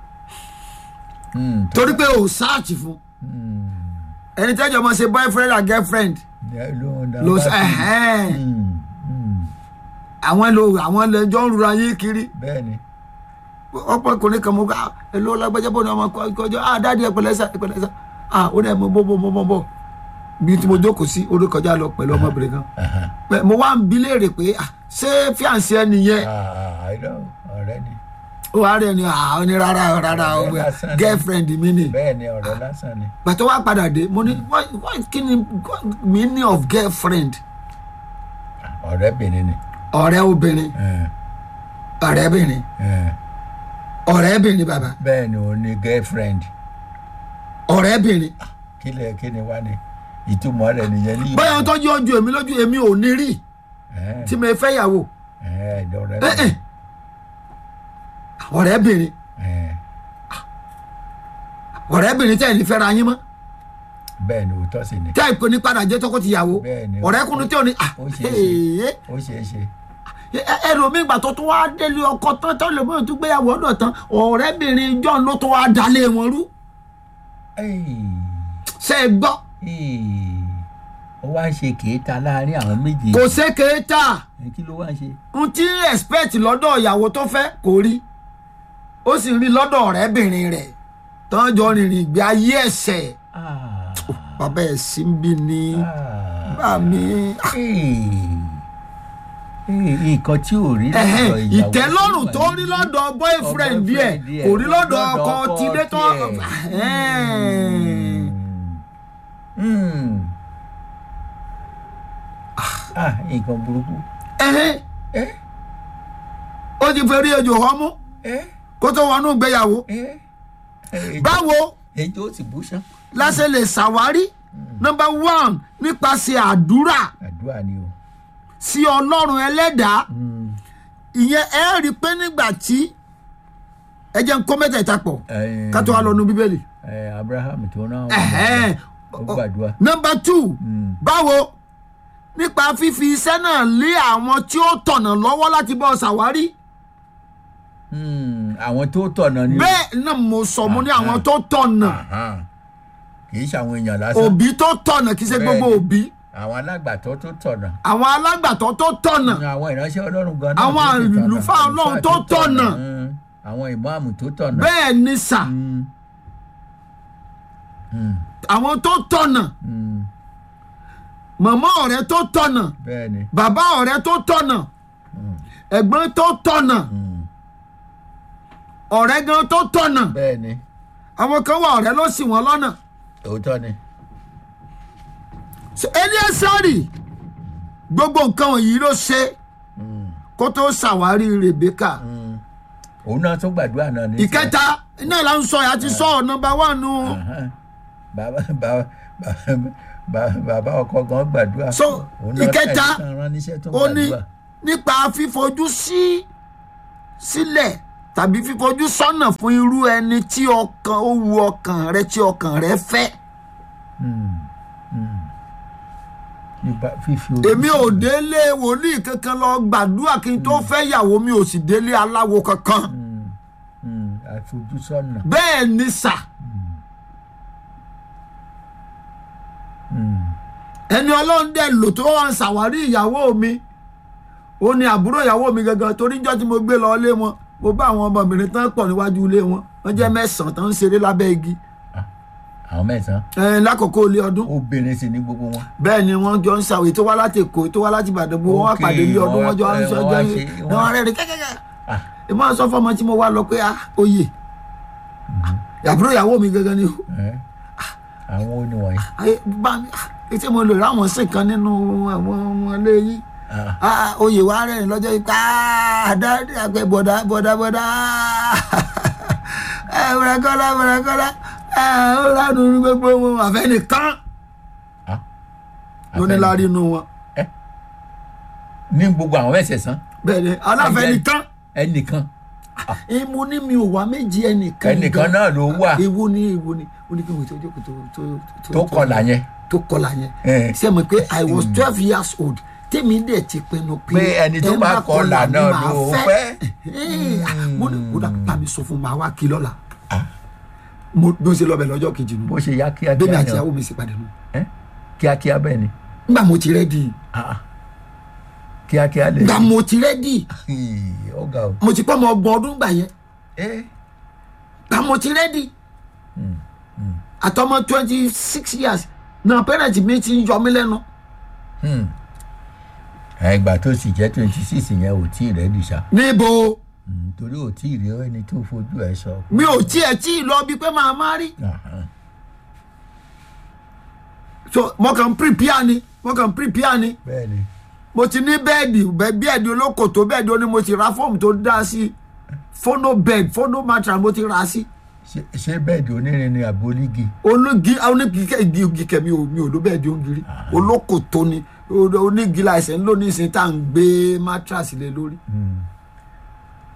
[SPEAKER 1] Hmm.
[SPEAKER 2] torí pé o sáàtì fún
[SPEAKER 1] Hmm.
[SPEAKER 2] ẹni tẹ́jọ́ mọ̀ ṣe boyfriend and girlfriend
[SPEAKER 1] Ẹ ló ń dá
[SPEAKER 2] ló
[SPEAKER 1] bá
[SPEAKER 2] sọ
[SPEAKER 1] kiri.
[SPEAKER 2] ẹ̀hẹ́n
[SPEAKER 1] Hmm. Hmm.
[SPEAKER 2] àwọn lo àwọn lẹ́jọ́ ń rura yín kiri
[SPEAKER 1] bẹ́ẹ̀ ni.
[SPEAKER 2] ọ̀pọ̀kùnrin kan mo ká ẹ ló lágbájá bò ní ọmọ kọjọ ah dáàdi ẹ pẹ̀lẹ́ sà ẹ pẹ̀lẹ́ sà ah ó dẹ̀ mo bọ́ bọ́ bọ́ bọ́ bí tí mo jókòó sí orí kọjá lọ pẹ̀lú ọmọbìnrin kan
[SPEAKER 1] Aha.
[SPEAKER 2] Pẹ̀- mo wá ń bi léèrè pé ah ṣé fíànsì ẹ nìyẹn
[SPEAKER 1] Ah, I know. ọ̀rẹ́ ni.
[SPEAKER 2] ó wá rẹ̀ ni ah ó ní rárá rárá
[SPEAKER 1] Ọ̀rẹ́ lásán ni.
[SPEAKER 2] girlfriend mi ni.
[SPEAKER 1] bẹ́ẹ̀ ni ọ̀rẹ́ lásán ni.
[SPEAKER 2] gbàtọ́ wá padà dé mo ní why why kí ni meaning of girlfriend
[SPEAKER 1] ọ̀rẹ́bìnrin ni.
[SPEAKER 2] ọ̀rẹ́ obìnrin
[SPEAKER 1] Eh,
[SPEAKER 2] ọ̀rẹ́bìnrin
[SPEAKER 1] eh.
[SPEAKER 2] ọ̀rẹ́bìnrin bàbá
[SPEAKER 1] bẹ́ẹ̀ ni òun ni girlfriend.
[SPEAKER 2] ọ̀rẹ́bìnrin
[SPEAKER 1] kí lẹ kí ni wá ni ìtumọ̀ rẹ̀ nìyẹn ní.
[SPEAKER 2] bóyá ohun tó jẹ́ ojú èmi lójú èmi ò ní rí
[SPEAKER 1] Eh,
[SPEAKER 2] tí mo fẹ́ yàwó
[SPEAKER 1] eh,
[SPEAKER 2] Eh, eh.
[SPEAKER 1] ọ̀rẹ́bìnrin.
[SPEAKER 2] ọ̀rẹ́bìnrin
[SPEAKER 1] Eh,
[SPEAKER 2] ọ̀rẹ́bìnrin tẹ̀ ní fẹ́ra yín mọ́
[SPEAKER 1] bẹ́ẹ̀ ni òótọ́ sì ni
[SPEAKER 2] tẹ́ ìpè ní padà jẹ́ tọkọ-tìyàwó
[SPEAKER 1] Bẹ́ẹ̀ni.
[SPEAKER 2] ọ̀rẹ́kùnrin tí ò ní ah
[SPEAKER 1] Ó ṣeé ṣe.
[SPEAKER 2] ee
[SPEAKER 1] ó ṣeé ṣe
[SPEAKER 2] ẹlòmíì gbà tó tún wá délé ọkọ tán tó lè mọ̀ tó gbéyàwó ọ̀dọ̀ tán ọ̀rẹ́bìnrin john ló tún wá dalé wọn rú
[SPEAKER 1] Ẹ́ẹ̀,
[SPEAKER 2] ṣe é gbọ́
[SPEAKER 1] ẹ́ẹ̀, ó wá ń ṣe kèéta láàrin àwọn méjì
[SPEAKER 2] kò sékèé tà
[SPEAKER 1] kí ló wá ń ṣe
[SPEAKER 2] n tí respect lọ́dọ̀ ìyàwó tó fẹ́ kò rí ó sì rí lọ́dọ̀ ọ̀rẹ́bìnrin rẹ̀ tán jọ rìnrìn ìgbé ayé ẹ̀sẹ̀
[SPEAKER 1] Ah,
[SPEAKER 2] bàbá ẹ̀ sí ń bí ni
[SPEAKER 1] ah,
[SPEAKER 2] bá mi
[SPEAKER 1] ẹ́ẹ̀, ẹ́ẹ̀, nǹkan tí ò rí
[SPEAKER 2] ẹ̀hẹ́n,
[SPEAKER 1] lọ́dọ̀ ìyàwó
[SPEAKER 2] ìtẹ́lọ́rùn tó rí lọ́dọ̀ boyfriend díẹ̀
[SPEAKER 1] boyfriend
[SPEAKER 2] kò rí lọ́dọ̀
[SPEAKER 1] lọ́dọ̀
[SPEAKER 2] ọkọ
[SPEAKER 1] ọkọ
[SPEAKER 2] tilé tó
[SPEAKER 1] tiẹ̀.
[SPEAKER 2] ẹ̀hẹ́n.
[SPEAKER 1] Mm. ah nǹkan burúkú
[SPEAKER 2] ẹ̀hẹ́n,
[SPEAKER 1] ẹ
[SPEAKER 2] ó ti fẹ́ rí ejò họ́mú
[SPEAKER 1] ẹ
[SPEAKER 2] kó tó wọnú ìgbéyàwó
[SPEAKER 1] ẹ ẹ
[SPEAKER 2] báwo
[SPEAKER 1] ejò ti bú sán
[SPEAKER 2] láṣẹ lè ṣàwárí number one nípasẹ̀ àdúrà
[SPEAKER 1] àdúrà ni o
[SPEAKER 2] sí ọlọ́run ẹlẹ́dàá
[SPEAKER 1] Mm.
[SPEAKER 2] ìyẹn ẹ rí i pé nígbà tí ẹ jẹ́ ń kó mẹ́tẹ̀ẹ̀ta pọ̀
[SPEAKER 1] Ẹ,
[SPEAKER 2] ká tó wá lọ nu bíbélì.
[SPEAKER 1] ẹ abraham tó náà
[SPEAKER 2] Ẹ̀hẹ́n.
[SPEAKER 1] ó gbàdúrà
[SPEAKER 2] number two
[SPEAKER 1] Mm.
[SPEAKER 2] báwo nípa fífi iṣẹ́ náà lé àwọn tí ó tọ̀nà lọ́wọ́ láti bọ́ ṣàwárí
[SPEAKER 1] Mm, àwọn tó tọ̀nà ni o.
[SPEAKER 2] bẹ́ẹ̀ náà mo sọ mo ní
[SPEAKER 1] Aha.
[SPEAKER 2] àwọn tó tọ̀nà
[SPEAKER 1] Aha. kì í ṣe àwọn èèyàn lásán
[SPEAKER 2] òbí tó tọ̀nà kì í ṣe gbogbo
[SPEAKER 1] Bẹ́ẹ̀ni.
[SPEAKER 2] òbí
[SPEAKER 1] àwọn alágbàtọ́ tó tọ̀nà
[SPEAKER 2] àwọn alágbàtọ́ tó tọ̀nà
[SPEAKER 1] àwọn ìránṣẹ́ ọlọ́run gan náà
[SPEAKER 2] Àwọn
[SPEAKER 1] tó ti tọ̀nà.
[SPEAKER 2] àlùfáà Ọlọ́run
[SPEAKER 1] Àlùfáà
[SPEAKER 2] tó tọ̀nà.
[SPEAKER 1] Mm. àwọn ìmáàmù tó tọ̀nà.
[SPEAKER 2] bẹ́ẹ̀ ni sà
[SPEAKER 1] Mm. Mm.
[SPEAKER 2] àwọn tó tọ̀nà
[SPEAKER 1] Mm.
[SPEAKER 2] màmá ọ̀rẹ́ tó tọ̀nà
[SPEAKER 1] bẹ́ẹ̀ ni
[SPEAKER 2] bàbá ọ̀rẹ́ tó tọ̀nà
[SPEAKER 1] Mm.
[SPEAKER 2] ẹ̀gbọ́n tó tọ̀nà
[SPEAKER 1] Mm.
[SPEAKER 2] ọ̀rẹ́ gan tó tọ̀nà
[SPEAKER 1] bẹ́ẹ̀ ni
[SPEAKER 2] àwọn kan wà ọ̀rẹ́ ló ṣì wọ́n lọ́nà
[SPEAKER 1] òótọ́ ni
[SPEAKER 2] So, Eliasari gbogbo nǹkan wọ̀nyí ló ṣe
[SPEAKER 1] Mm.
[SPEAKER 2] kó tó ṣàwárí Rebeka
[SPEAKER 1] Mm. òun náà tún gbàdúrà náà ní.
[SPEAKER 2] ìkẹta iná là ń sọ yà á ti sọ ọ nọ́mbà wà nù
[SPEAKER 1] Ahan. bàbá bàbá bàbá bàbá ọkọ gan gbàdúrà.
[SPEAKER 2] So,
[SPEAKER 1] Òun náà
[SPEAKER 2] ìkẹta,
[SPEAKER 1] tẹ̀sán rán níṣẹ́ tó
[SPEAKER 2] ó ní
[SPEAKER 1] gbàdúrà.
[SPEAKER 2] nípa fífojú sí sílẹ̀ tàbí fífojú sọ́nà fún irú ẹni tí ọkàn ó wu ọkàn rẹ tí ọkàn rẹ fẹ́
[SPEAKER 1] Mm. Mm. nípa fífi ojú
[SPEAKER 2] èmi ò
[SPEAKER 1] sí-
[SPEAKER 2] délé wòlíì kankan lọ gbàdúrà kí n tó fẹ́ yàwó mi ò sì délé aláwo kankan
[SPEAKER 1] Mm. Mm. àfojúsọ́nà.
[SPEAKER 2] bẹ́ẹ̀ ni sà
[SPEAKER 1] Mm.
[SPEAKER 2] ẹni ọlọ́run dẹ̀ lò tó wà ń ṣàwárí ìyàwó mi ó ní àbúrò ìyàwó mi gangan torí jọ́ tí mo gbé lọ ilé wọn mo bá àwọn ọmọbìnrin tán pọ̀ níwájú ilé wọn wọ́n jẹ́ mẹ́sàn-án tán ń ṣeré lábẹ́ igi
[SPEAKER 1] àwọn mẹ́sàn-án
[SPEAKER 2] ẹ̀ lákòókò ilé ọdún
[SPEAKER 1] obìnrin sì ní gbogbo wọn.
[SPEAKER 2] bẹ́ẹ̀ ni wọ́n jọ ń ṣàwé tó wá láti èkó tó wá láti ìbàdàn gbogbo wọn wá
[SPEAKER 1] Ok,
[SPEAKER 2] pàdé ilé ọdún wọ́n jọ ń
[SPEAKER 1] wọ́n
[SPEAKER 2] sọ
[SPEAKER 1] wá
[SPEAKER 2] ọjọ́
[SPEAKER 1] ṣe-
[SPEAKER 2] yìí
[SPEAKER 1] wọ́n-
[SPEAKER 2] wọ́n rẹ̀ rí kẹ́kẹ́kẹ́
[SPEAKER 1] Ah.
[SPEAKER 2] ìmọ̀ sọ fọmọ tí mo wá lọ pé ah oyè àbúrò ìyàwó mi gangan ni o
[SPEAKER 1] ẹ àwọn oníwọ̀nyí.
[SPEAKER 2] ayé bá mi ah etí mo lè ráwọn sí kan nínú àwọn ọmọ ilé yìí
[SPEAKER 1] Ah.
[SPEAKER 2] ah oyè wa rẹ̀ lọ́jọ́ yìí ká dáadé àgbẹ̀ bọ̀dá bọ̀dá bọ̀dá ẹ bọ̀dàkọ́lá bọ̀dàkọ́lá ẹ ó lánàá ní gbogbo wọn àfẹnìkan
[SPEAKER 1] Ah.
[SPEAKER 2] lóníláàrí inú wọn
[SPEAKER 1] ní gbogbo àwọn mẹ́sẹ̀sán
[SPEAKER 2] bẹ́ẹ̀ ni aláfẹnìkan
[SPEAKER 1] ẹnìkan
[SPEAKER 2] ìmú ní mi ò wá méjì ẹnìkan
[SPEAKER 1] ẹnìkan náà ló wà
[SPEAKER 2] ewu ni ewu ni ó ní kí mo tó jókòó tó tó
[SPEAKER 1] tó kọlà yẹn.
[SPEAKER 2] tó kọlà yẹn
[SPEAKER 1] Eh.
[SPEAKER 2] ṣe mọ̀ pé i was twelve years old tèmi dẹ̀ ti pinnu pé
[SPEAKER 1] pé ẹni tó
[SPEAKER 2] ẹ
[SPEAKER 1] bá
[SPEAKER 2] má
[SPEAKER 1] kọlà
[SPEAKER 2] ni
[SPEAKER 1] náà
[SPEAKER 2] màá
[SPEAKER 1] ló
[SPEAKER 2] fẹ́.
[SPEAKER 1] fẹ́.
[SPEAKER 2] Eh, ah, mo ní kódà bá mi sọ fún màá wá kí lọ́la mo bí ó ṣe lọ́bẹ̀ lọ́jọ́ kejì nù
[SPEAKER 1] bó ṣe yá
[SPEAKER 2] bẹ́ẹ̀ni
[SPEAKER 1] kíákíá
[SPEAKER 2] àti
[SPEAKER 1] ni
[SPEAKER 2] ìyàwó mi sì padà nù
[SPEAKER 1] ẹ kíákíá bẹ́ẹ̀ ni
[SPEAKER 2] nígbà mo ti rẹ́dì
[SPEAKER 1] Ah, ah. kíákíá lè
[SPEAKER 2] nígbà mo ti rẹ́dì
[SPEAKER 1] Hii, ó ga o.
[SPEAKER 2] mo ti pọ́ ọmọ ọgbọ̀n ọdún gbà yẹn
[SPEAKER 1] ẹ
[SPEAKER 2] nígbà mo ti rẹ́dì àtọmọ twenty six years náà parent mi ti ń yọ mí lẹ́nu
[SPEAKER 1] hmm. ẹgbà tó sì jẹ́ twenty six yẹn ò tí ì rẹ́ dìṣà
[SPEAKER 2] níbo
[SPEAKER 1] torí ò tí ì rí ẹni tó fojú ẹ sọ.
[SPEAKER 2] mi ò tiẹ̀ tí ì lọ bí pé màá má rí
[SPEAKER 1] Aha.
[SPEAKER 2] so mo kàn ń prepare ni mo kàn ń prepare ni
[SPEAKER 1] bẹ́ẹ̀ ni
[SPEAKER 2] mo ti ní bẹ́ẹ̀dì bẹ́- bẹ́ẹ̀dì olókòtó bẹ́ẹ̀dì ó ní mo ti ra fóòmù tó dá sí fónó bed fónó mattress mo ti ra sí
[SPEAKER 1] Ṣé- ṣé bẹ́ẹ̀dì onírin ni àbólígì.
[SPEAKER 2] ológi onígi igi igi kẹ mi ò mi ò ló bẹ́ẹ̀dì ògiri olókòtó ni o- onígi láìsẹ̀ ńlò ní ìsìn tá à ń gbé mattress lé lórí.
[SPEAKER 1] Hmm.
[SPEAKER 2] ẹ wúrẹ́ kọ́lá wúrẹ́ kọ́lá ẹ ó ránú ní gbogbo wọn àfẹ́ nìkan
[SPEAKER 1] Hmm.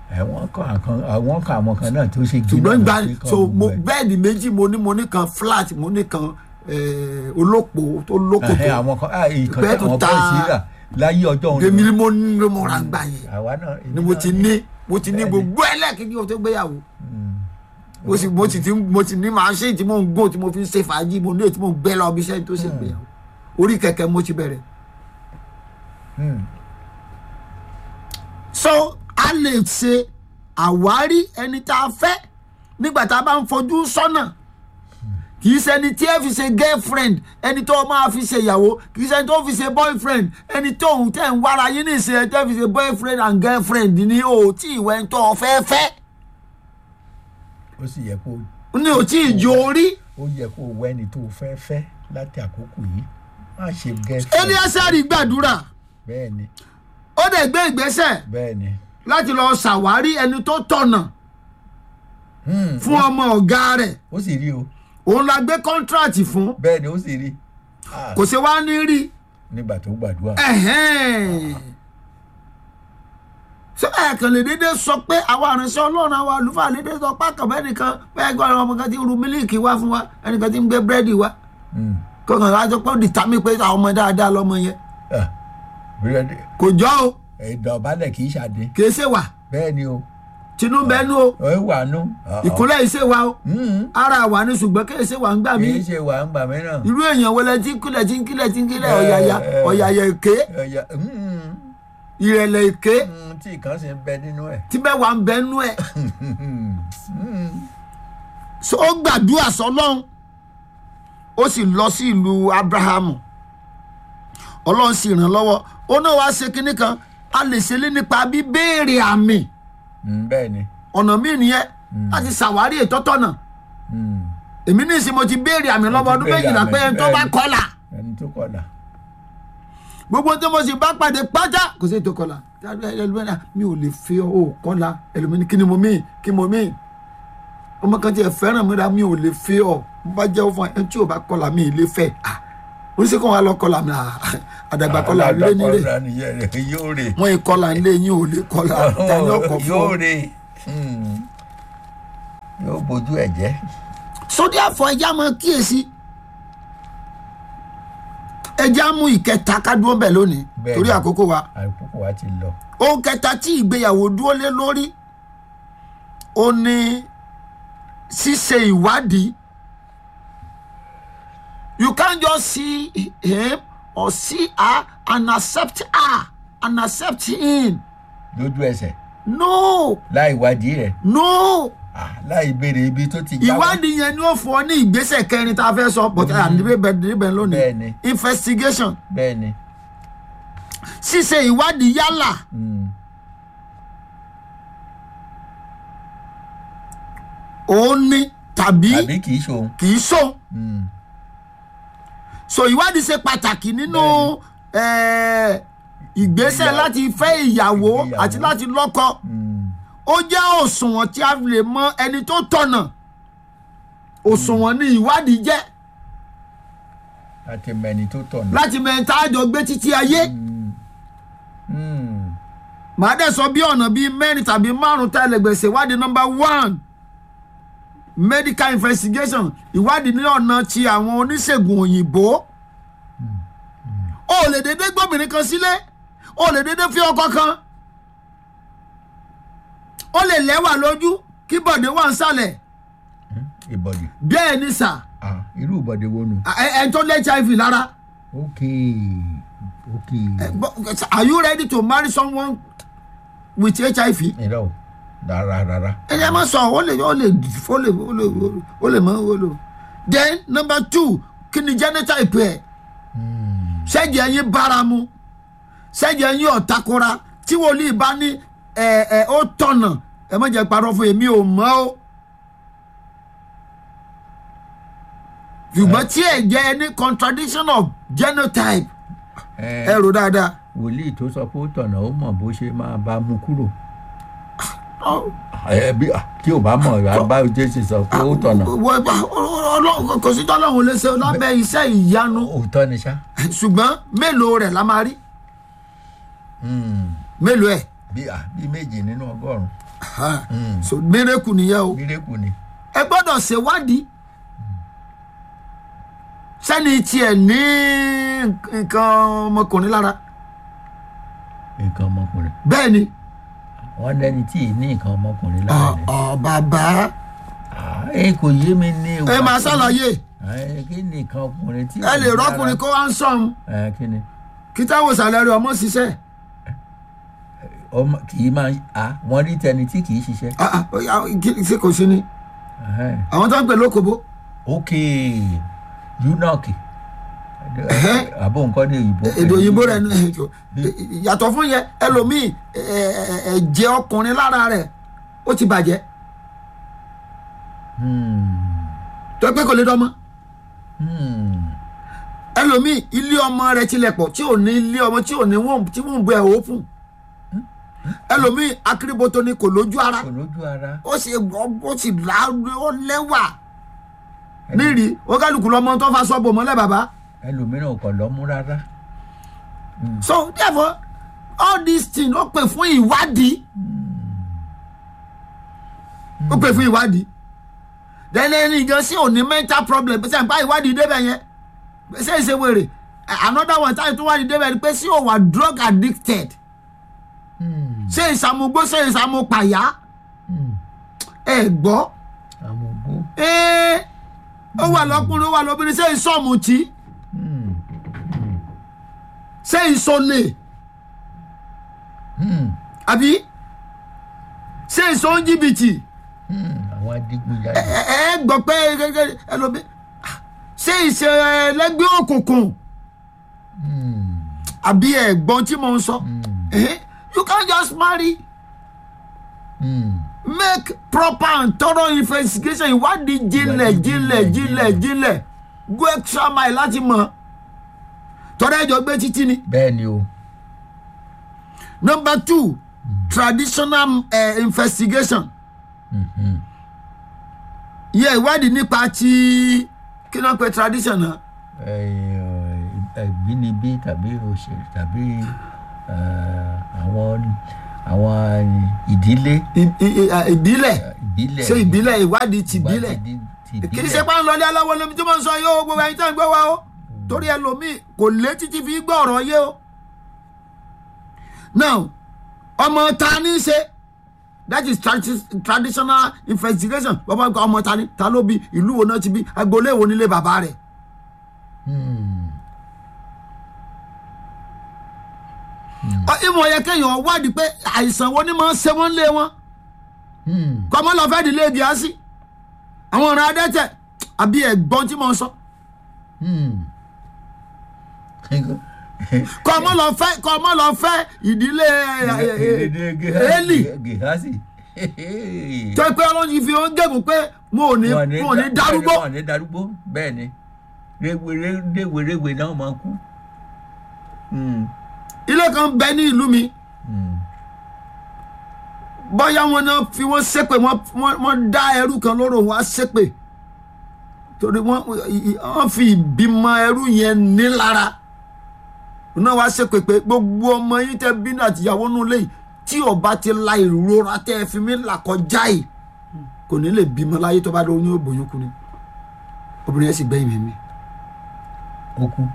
[SPEAKER 1] àwọn kan àkan àwọn kan àwọn kan náà tó ṣe gíná
[SPEAKER 2] ṣùgbọ́n gba
[SPEAKER 1] lọ sí kan
[SPEAKER 2] so mo
[SPEAKER 1] gbogbo ẹ̀.
[SPEAKER 2] bẹ́ẹ̀dì méjì mo ní mo ní kan flat mo ní kan eh, olópo tó lóko
[SPEAKER 1] Ẹhẹ́,
[SPEAKER 2] tó
[SPEAKER 1] àwọn kan ah, ìkan
[SPEAKER 2] Bẹ́ẹ̀
[SPEAKER 1] tí
[SPEAKER 2] tó
[SPEAKER 1] àwọn
[SPEAKER 2] ta-
[SPEAKER 1] bọ́ọ̀sì rà láyé ọjọ́ òun
[SPEAKER 2] èmi ni mo ní mo ra gbà yẹn
[SPEAKER 1] àwa náà
[SPEAKER 2] ni mo ti ní mo ti ní
[SPEAKER 1] Bẹ́ẹ̀ni.
[SPEAKER 2] gbogbo ẹlẹ́ẹ̀kejì o tó gbéyàwó mo sì mo sì ti mo ti ní màṣíìnì tí mo ń gò tí mo fi ń ṣe fàájì mo ní èyí tí mo ń gbé lọ bí iṣẹ́ tó ṣe gbéyàwó orí kẹ̀kẹ́ mo ti bẹ̀rẹ̀ so a lè ṣe àwárí ẹni tá a fẹ́ nígbà tá a bá ń fojú sọ́nà kì í ṣẹni tí ẹ fi ṣe girlfriend ẹni tó máa fi ṣe ìyàwó kì í ṣẹni tó fi ṣe boyfriend ẹni tó ń tẹ̀ ń wára yín ní ìṣe ẹ tẹ́ fi ṣe boyfriend and girlfriend ní o tí ìwẹ́ ń tọ́ ọ fẹ́ fẹ́
[SPEAKER 1] ó sì yẹ kó
[SPEAKER 2] ní o tí ì jo orí
[SPEAKER 1] ó yẹ kó wọ ẹni tó fẹ́ fẹ́ láti àkókò yìí má ṣe gẹ́sì.
[SPEAKER 2] eliasari gbàdúrà
[SPEAKER 1] bẹ́ẹ̀ ni
[SPEAKER 2] ó dẹ̀ gbé ìgbésẹ̀
[SPEAKER 1] bẹ́ẹ̀ ni
[SPEAKER 2] láti lọ ṣàwárí ẹni tó tọ̀nà
[SPEAKER 1] Hmm,
[SPEAKER 2] fún ọmọ ọ̀gá rẹ̀
[SPEAKER 1] ó sì rí o
[SPEAKER 2] òun la gbé kọ́ńtíráàtì fún
[SPEAKER 1] bẹ́ẹ̀ ni ó sì rí Ah,
[SPEAKER 2] kò ṣe wá ní rí
[SPEAKER 1] nígbà tó gbàdúrà
[SPEAKER 2] ẹ̀hẹ́n. ṣé ẹ kàn lè dédé sọ pé àwa àránṣẹ́ ọlọ́run àwa àlùfáà lè dédé sọ pé àkàbẹ́ nìkan bẹ́ẹ̀ gbọ́ àwọn ọmọ kan ti ń ru mílíìkì wá fún wa ẹnìkan ti ń gbé búrẹ́dì wá
[SPEAKER 1] Hmm,
[SPEAKER 2] kọkàn wá sọ pé ó dìtámì pé àwọn ọmọ dáadáa lọmọ yẹn
[SPEAKER 1] ah, búrẹ́dì
[SPEAKER 2] kò jọ o
[SPEAKER 1] ìdọ̀bálẹ̀ kì í ṣàdé
[SPEAKER 2] kìí ṣe wà
[SPEAKER 1] bẹ́ẹ̀ ni o
[SPEAKER 2] tinú bẹnu o
[SPEAKER 1] ó wà nú. Ah, ah.
[SPEAKER 2] ìkúnlẹ̀ yìí ṣe wà o
[SPEAKER 1] Hmm,
[SPEAKER 2] ara wà ní ṣùgbọ́n kìí ṣe wà ń gbà mí
[SPEAKER 1] kì í ṣe wà ń gbà mìíràn.
[SPEAKER 2] irú èèyàn wọlé tí ń kílẹ̀ tí ń kílẹ̀ tí ń kílẹ̀
[SPEAKER 1] Eh,
[SPEAKER 2] ọ̀yàyà
[SPEAKER 1] eh.
[SPEAKER 2] ọ̀yàyà èké
[SPEAKER 1] Ẹ̀yà, hmm,
[SPEAKER 2] ìrẹ̀lẹ̀ èké
[SPEAKER 1] hmm, tí ìkan sì ń bẹ nínú ẹ̀.
[SPEAKER 2] tí bẹ́ẹ̀ wà ń bẹ́nu ẹ̀
[SPEAKER 1] Hmm,
[SPEAKER 2] so ó gbàdúrà sọlọ́run ó sì lọ sí ìlú abrahamu ọlọ́run sì ràn lọ́wọ́ ó náà wá ṣe kinní kan a lè ṣe lé nípa bíbéèrè àmì
[SPEAKER 1] hmm, bẹ́ẹ̀ ni.
[SPEAKER 2] ọ̀nà míì nìyẹn láti ṣàwárí ìtọ́tọ̀nà
[SPEAKER 1] Hmm,
[SPEAKER 2] èmi ní ìsìn mo ti béèrè àmì lọ́wọ́ ọdún
[SPEAKER 1] béèrè
[SPEAKER 2] méjìlá
[SPEAKER 1] àmì,
[SPEAKER 2] pé ẹni tó bá
[SPEAKER 1] bẹ́ẹ̀ni.
[SPEAKER 2] kọlà
[SPEAKER 1] ẹni tó kọ̀dà.
[SPEAKER 2] gbogbo tí mo sì bá pàdé pátá kò sí ètò kọlà ẹlòmínà mi ò lè fi ọ ò kọlà ẹlòmínà kí ni mo mí kí mo mí ọmọ kan tí ẹ fẹ́ràn mi ra mi ò lè fi ọ mo bá jẹ́ fún ẹ tí ò bá kọlà mi ì lè fẹ́ ah oníṣẹ́ kan wà lọ kọlà mi ah àdàgbà kọlà lé nílé
[SPEAKER 1] Àdàgbà kọlà nìyẹn rẹ̀ yóò rè.
[SPEAKER 2] wọn ì kọlà nílé yín ò lè kọlà tani ọkọ̀ fún
[SPEAKER 1] yóò
[SPEAKER 2] ọ.
[SPEAKER 1] rè. Hmm, yóò bójú ẹ̀ jẹ́.
[SPEAKER 2] sọdí àfọ ẹja máa kíyèsí ẹja mú ìkẹta kádúró bẹ̀ lónìí
[SPEAKER 1] Bẹ́ẹ̀ni.
[SPEAKER 2] torí àkókò wa.
[SPEAKER 1] àkókò wa ti lọ.
[SPEAKER 2] ohun kẹta tí ìgbéyàwó dúró lé lórí ó ní ṣíṣe ìwádìí you can't just see him or see her and accept her and accept him
[SPEAKER 1] lójú ẹsẹ̀
[SPEAKER 2] no
[SPEAKER 1] láì wádìí rẹ̀
[SPEAKER 2] no
[SPEAKER 1] ah, láì béèrè ibi tó ti jáwọ́.
[SPEAKER 2] ìwádìí yẹn ni ó fún ọ ní ìgbésẹ̀ kẹrin tá a fẹ́ sọ but àdìbẹ̀ níbẹ̀ lónìí
[SPEAKER 1] Bẹ́ẹ̀ni.
[SPEAKER 2] investigation
[SPEAKER 1] bẹ́ẹ̀ ni.
[SPEAKER 2] ṣíṣe ìwádìí yálà
[SPEAKER 1] Hmm,
[SPEAKER 2] òun ni tàbí
[SPEAKER 1] àbí kì í ṣòun.
[SPEAKER 2] kì í sóun.
[SPEAKER 1] Hmm,
[SPEAKER 2] so ìwádìí ṣe pàtàkì nínú eh, ìgbésẹ̀
[SPEAKER 1] Ìyá-
[SPEAKER 2] láti fẹ́ ìyàwó
[SPEAKER 1] ìgbéyàwó.
[SPEAKER 2] àti láti lọ́kọ
[SPEAKER 1] hmm,
[SPEAKER 2] ó jẹ́ òṣùwọ̀n tí a lè mọ ẹni tó tọ̀nà òṣùwọ̀n ni ìwádìí jẹ́
[SPEAKER 1] láti mẹni tó tọ̀nà.
[SPEAKER 2] láti mọ ẹni tá a jọ gbé títí ayé
[SPEAKER 1] Hmm,
[SPEAKER 2] màá dẹ̀ sọ bí ọ̀nà bíi mẹ́rin tàbí márùn-ún tá a lè gbèsè ìwádìí number one medical investigation ìwádìí ní ọ̀nà ti àwọn oníṣègùn òyìnbó o lè dédé gbóbìnrin kan sílé o lè dédé fi ọkọ kan ó lè lẹ́wà lójú kí bọ̀dé wà ń sàlẹ̀
[SPEAKER 1] ìbọ̀dì.
[SPEAKER 2] bẹ́ẹ̀ ni sà
[SPEAKER 1] Ah, irú ìbọ̀dì wo nù.
[SPEAKER 2] ẹ ẹ tó lé hiv lára
[SPEAKER 1] ok ok.
[SPEAKER 2] Eh, but, are you ready to marry someone with hiv
[SPEAKER 1] irọ́ o rárá rárá.
[SPEAKER 2] ẹ jẹ́ máa sọ ó lè ó lè ó lè ó lè ó lè mọ ó lè. then number two kí ni genotype ẹ̀ ṣẹ́jẹ̀ ẹ̀yin báramu ṣẹ́jẹ̀ ẹ̀yin ọ̀takora tí wòlíì bá ní ẹ̀ ẹ̀ ó tọ̀nà ẹ má jẹ́ parọ́ fún èmi ò mọ̀ ó. ṣùgbọ́n tí ẹ̀ jẹ́ ẹni contradiction of genotype ẹ rò dáadáa.
[SPEAKER 1] wòlíì tó sọ pé ó tọ̀nà ó mọ̀ bó ṣe máa bá mú kúrò.
[SPEAKER 2] Ọ-
[SPEAKER 1] ẹ bí tí ò bá mọ̀ àbá jésù sọ pé ó tọ̀nà.
[SPEAKER 2] wọ- wọ- Ọlọ́run- kò sí tọ́lọ́run lè ṣe lábẹ́ iṣẹ́ ìyanu
[SPEAKER 1] òótọ́ ni ṣá.
[SPEAKER 2] ṣùgbọ́n mélòó rẹ̀ la máa rí
[SPEAKER 1] Hmm,
[SPEAKER 2] mélòó ẹ̀
[SPEAKER 1] bí ah, bí méjì nínú ọgọ́rùn-ún.
[SPEAKER 2] Ha. so miracle nìyẹn o
[SPEAKER 1] mírèkù ni
[SPEAKER 2] ẹ gbọ́dọ̀ ṣèwádìí sẹ́ni tiẹ̀ ní nǹkan ọmọkùnrin lára
[SPEAKER 1] nǹkan ọmọkùnrin
[SPEAKER 2] bẹ́ẹ̀ ni
[SPEAKER 1] wọn lẹni tí ì ní nǹkan ọmọkùnrin
[SPEAKER 2] ọ̀
[SPEAKER 1] lára ni
[SPEAKER 2] ọ̀ bàbá
[SPEAKER 1] Ah, ẹ kò yé mi ní
[SPEAKER 2] ẹ
[SPEAKER 1] ìwà
[SPEAKER 2] máa
[SPEAKER 1] tí-
[SPEAKER 2] ṣàlàyé
[SPEAKER 1] Ẹ, kí ni nǹkan ọkùnrin tí
[SPEAKER 2] ẹ lè rọ́kùnrin kó wá ń sọ̀hún
[SPEAKER 1] ẹ kí ni
[SPEAKER 2] kí táwọn ìsàlẹ̀ rẹ̀ ọmọ ṣiṣẹ́
[SPEAKER 1] ọmọ kì í máa a wọn rí tẹni tí kì í ṣiṣẹ́
[SPEAKER 2] Ah, ah, ó yá, kí- ṣé kò sí ni
[SPEAKER 1] Ẹhẹ́n.
[SPEAKER 2] àwọn tó ń pè lókòbó
[SPEAKER 1] ok eunuch
[SPEAKER 2] Ẹhẹ́.
[SPEAKER 1] àbò nǹkan ní òyìnbó
[SPEAKER 2] èdè òyìnbó rẹ̀ ní yàtọ̀ fún yẹn ẹlòmíì ẹ, ẹ, ẹ, ẹ̀jẹ̀ ọkùnrin lára rẹ̀ ó ti bàjẹ́
[SPEAKER 1] Hmm.
[SPEAKER 2] tó pé kò lè dọ́mọ́
[SPEAKER 1] Hmm.
[SPEAKER 2] ẹlòmíì ilé ọmọ rẹ̀ tilẹ̀ pọ̀ tí ò ní ilé ọmọ tí ò ní wọ́n tí wọ́n bu ẹ̀ òópùn ẹlòmíì akíríboto ni kò lójú ara
[SPEAKER 1] kò lójú ara
[SPEAKER 2] ó sì gbọ́ ó sì láàrú ó lẹ́wà nírì ó kálukú lọ́mọ tó fa sọ́bù mọ́lẹ̀ bàbá
[SPEAKER 1] ẹlòmíràn ò kàn lọ́mú rárá
[SPEAKER 2] so therefore all these things ó pè fún ìwádìí ó pè fún ìwádìí dẹ́lẹ́ ní ìjọ sí òní mental problem pé sẹ́yìn pa ìwádìí débẹ̀ yẹn ṣé ìṣe wèrè another one táyì tó wádìí débẹ̀ ni pé sí òwà drug addicted
[SPEAKER 1] Hmm.
[SPEAKER 2] ṣé ìsàmúgbó ṣé ìsàmúpàyà
[SPEAKER 1] Hmm.
[SPEAKER 2] ẹ gbọ́
[SPEAKER 1] àmúgbó
[SPEAKER 2] ẹ ó wà lọ́kùnrin ó wà lóbìnrin ṣé ìsọ̀mùtì
[SPEAKER 1] Hmm.
[SPEAKER 2] ṣé ìsọ̀lẹ̀
[SPEAKER 1] Hmm.
[SPEAKER 2] àbí ṣé ìsọ̀njìbìtì
[SPEAKER 1] Hmm. àwọn adigunjalè
[SPEAKER 2] ẹ ẹ gbọ́ pé gẹ́gẹ́ ẹlòmí ṣé ìṣe ẹlẹ́gbẹ́ òkùnkùn
[SPEAKER 1] Hmm.
[SPEAKER 2] àbí ẹ̀gbọ́n tí mo ń sọ
[SPEAKER 1] Hmm.
[SPEAKER 2] Eh, you can't just marry
[SPEAKER 1] Hmm.
[SPEAKER 2] make proper and thorough investigation ìwádìí jinlẹ̀
[SPEAKER 1] Ìwádìí
[SPEAKER 2] jinlẹ̀
[SPEAKER 1] jinlẹ̀,
[SPEAKER 2] jinlẹ̀ jinlẹ̀ go extra mile láti mọ̀ tọ́lá ẹjọ́ gbé títí ni.
[SPEAKER 1] bẹ́ẹ̀ ni o
[SPEAKER 2] number two traditional uh, investigation
[SPEAKER 1] Mhm.
[SPEAKER 2] yẹ ìwádìí nípa ti kí ló ń pe tradition náà
[SPEAKER 1] ìbínibí tàbí òṣèlú tàbí eh, àwọn àwọn ìdílé
[SPEAKER 2] I- i- i- ah, ìbílẹ̀
[SPEAKER 1] ìbílẹ̀
[SPEAKER 2] ṣé ìbílẹ̀ ìwádìí ti ìbílẹ̀
[SPEAKER 1] ìwádìí ti
[SPEAKER 2] kì í
[SPEAKER 1] ìbílẹ̀.
[SPEAKER 2] ṣe pé à ń lọlé aláwọ̀ lómi tí mo ń sọ yìí o gbogbo ẹ̀yin tí wọ́n ń gbé wa o torí ẹlòmíì kò lé títí fi gbọ́ ọ̀rọ̀ yé o. now ọmọ ta ní í ṣe that is tradi- traditional investigation bàbá ń kọ́ ọmọ ta ní ta ló bí ìlú wo náà ti bí agboolé wo nílé bàbá rẹ̀
[SPEAKER 1] Hmm.
[SPEAKER 2] Ọ, ìmọ̀ yẹ kéèyàn wádìí pé àìsàn wo ni máa ń ṣe wọ́n lé wọn
[SPEAKER 1] Hmm.
[SPEAKER 2] kọ́mọ́ lọ fẹ́ dílé gíásì àwọn ọ̀ràn adẹ́tẹ̀ àbí ẹ̀gbọ́n tí mo ń sọ
[SPEAKER 1] Hmm.
[SPEAKER 2] kọ́mọ́ lọ fẹ́ kọ́mọ́ lọ fẹ́ ìdílé Élì
[SPEAKER 1] Gèhásì.
[SPEAKER 2] tó pé ọlọ́run yìí fi hàn gẹ̀gùn pé mo ò ní mo ò ní darúgbó
[SPEAKER 1] wọn ò ní darúgbó bẹ́ẹ̀ ni réwéréwé náà máa kú. Hmm.
[SPEAKER 2] ilé kan bẹ ní ìlú mi
[SPEAKER 1] Hmm.
[SPEAKER 2] bóyá wọn náà fi wọn ṣépè wọn wọn- wọn dá ẹrú kan lóró wọn á ṣépè torí wọn wọn fi ìbímọ ẹrú yẹn nílara náà wá ṣépè pé gbogbo ọmọ yín tẹ bínú àtìyàwó nù lẹ́yìn tí ọba ti la ìrora tẹ ẹ fi mí là kọjá yìí kò ní lè bímọ láyé tó bá lọ ní òbòyún kú ni obìnrin yẹn sì gbẹ̀yìn mímí
[SPEAKER 1] ó kú.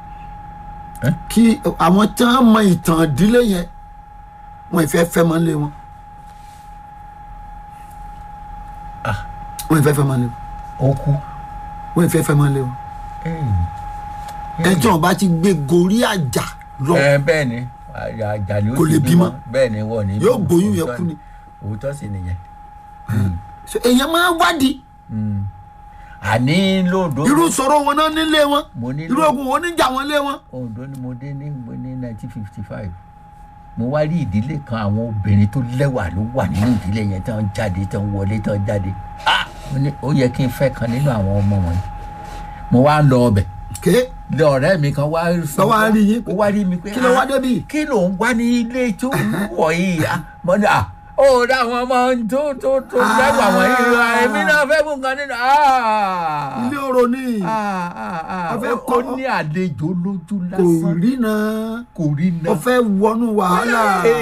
[SPEAKER 2] kí àwọn tí wọn mọ ìtàn ìdílé yẹn wọn ìfẹ́ fẹ́ mọ́ lé wọn
[SPEAKER 1] Ah.
[SPEAKER 2] wọn ìfẹ́ fẹ́ mọ́ lé wọn
[SPEAKER 1] ó kú.
[SPEAKER 2] wọn ìfẹ́ fẹ́ mọ́ lé wọn ẹjọ́ wọn bá ti gbé gorí àjà lọ
[SPEAKER 1] ẹ bẹ́ẹ̀ ni àjàlè ó
[SPEAKER 2] Kò
[SPEAKER 1] sì
[SPEAKER 2] lè bímọ.
[SPEAKER 1] bẹ́ẹ̀ ni wọ́n ní.
[SPEAKER 2] Yóò
[SPEAKER 1] bímọ.
[SPEAKER 2] gbóyún yẹn
[SPEAKER 1] Òótọ́
[SPEAKER 2] kú ni.
[SPEAKER 1] òótọ́ sì nìyẹn.
[SPEAKER 2] So, èèyàn máa ń wádìí
[SPEAKER 1] Hmm. àní lóòdó.
[SPEAKER 2] irú ìṣòro wọn náà nílé wọn
[SPEAKER 1] mo ní
[SPEAKER 2] irú ogun wọn níjà wọn lé wọn
[SPEAKER 1] Oǹdó ni mo dé ní mo ní nineteen fifty five mo wá rí ìdílé kan àwọn obìnrin tó lẹ́wà ló wà nínú ìdílé yẹn tán jáde tán wọlé tán jáde ah mo ní ó yẹ kí n fẹ́ kan nínú àwọn ọmọ wọn mo wá ń lọ ọbẹ̀
[SPEAKER 2] ké
[SPEAKER 1] lé ọ̀rẹ́ mi kan wá
[SPEAKER 2] Lọ wá rí yín.
[SPEAKER 1] ó wá rí mi pé
[SPEAKER 2] kí ló wá
[SPEAKER 1] ah,
[SPEAKER 2] débi
[SPEAKER 1] kí ló ń wá ní ilé tó ń wọ̀ yìí ah mo ní ah ó dá àwọn ọmọ tó tó tó
[SPEAKER 2] Ah.
[SPEAKER 1] lẹ́wà wọ̀nyí ah, èmi náà fẹ́ mú nǹkan nínú ah
[SPEAKER 2] ilé oró ní
[SPEAKER 1] ah ah ah
[SPEAKER 2] Ó fẹ́
[SPEAKER 1] ó
[SPEAKER 2] kọ́-
[SPEAKER 1] ní àlejò lójú
[SPEAKER 2] kò
[SPEAKER 1] lásán
[SPEAKER 2] rí náà
[SPEAKER 1] kò rí
[SPEAKER 2] ó
[SPEAKER 1] náà
[SPEAKER 2] fẹ́ wọnú wàhálà
[SPEAKER 1] Hey,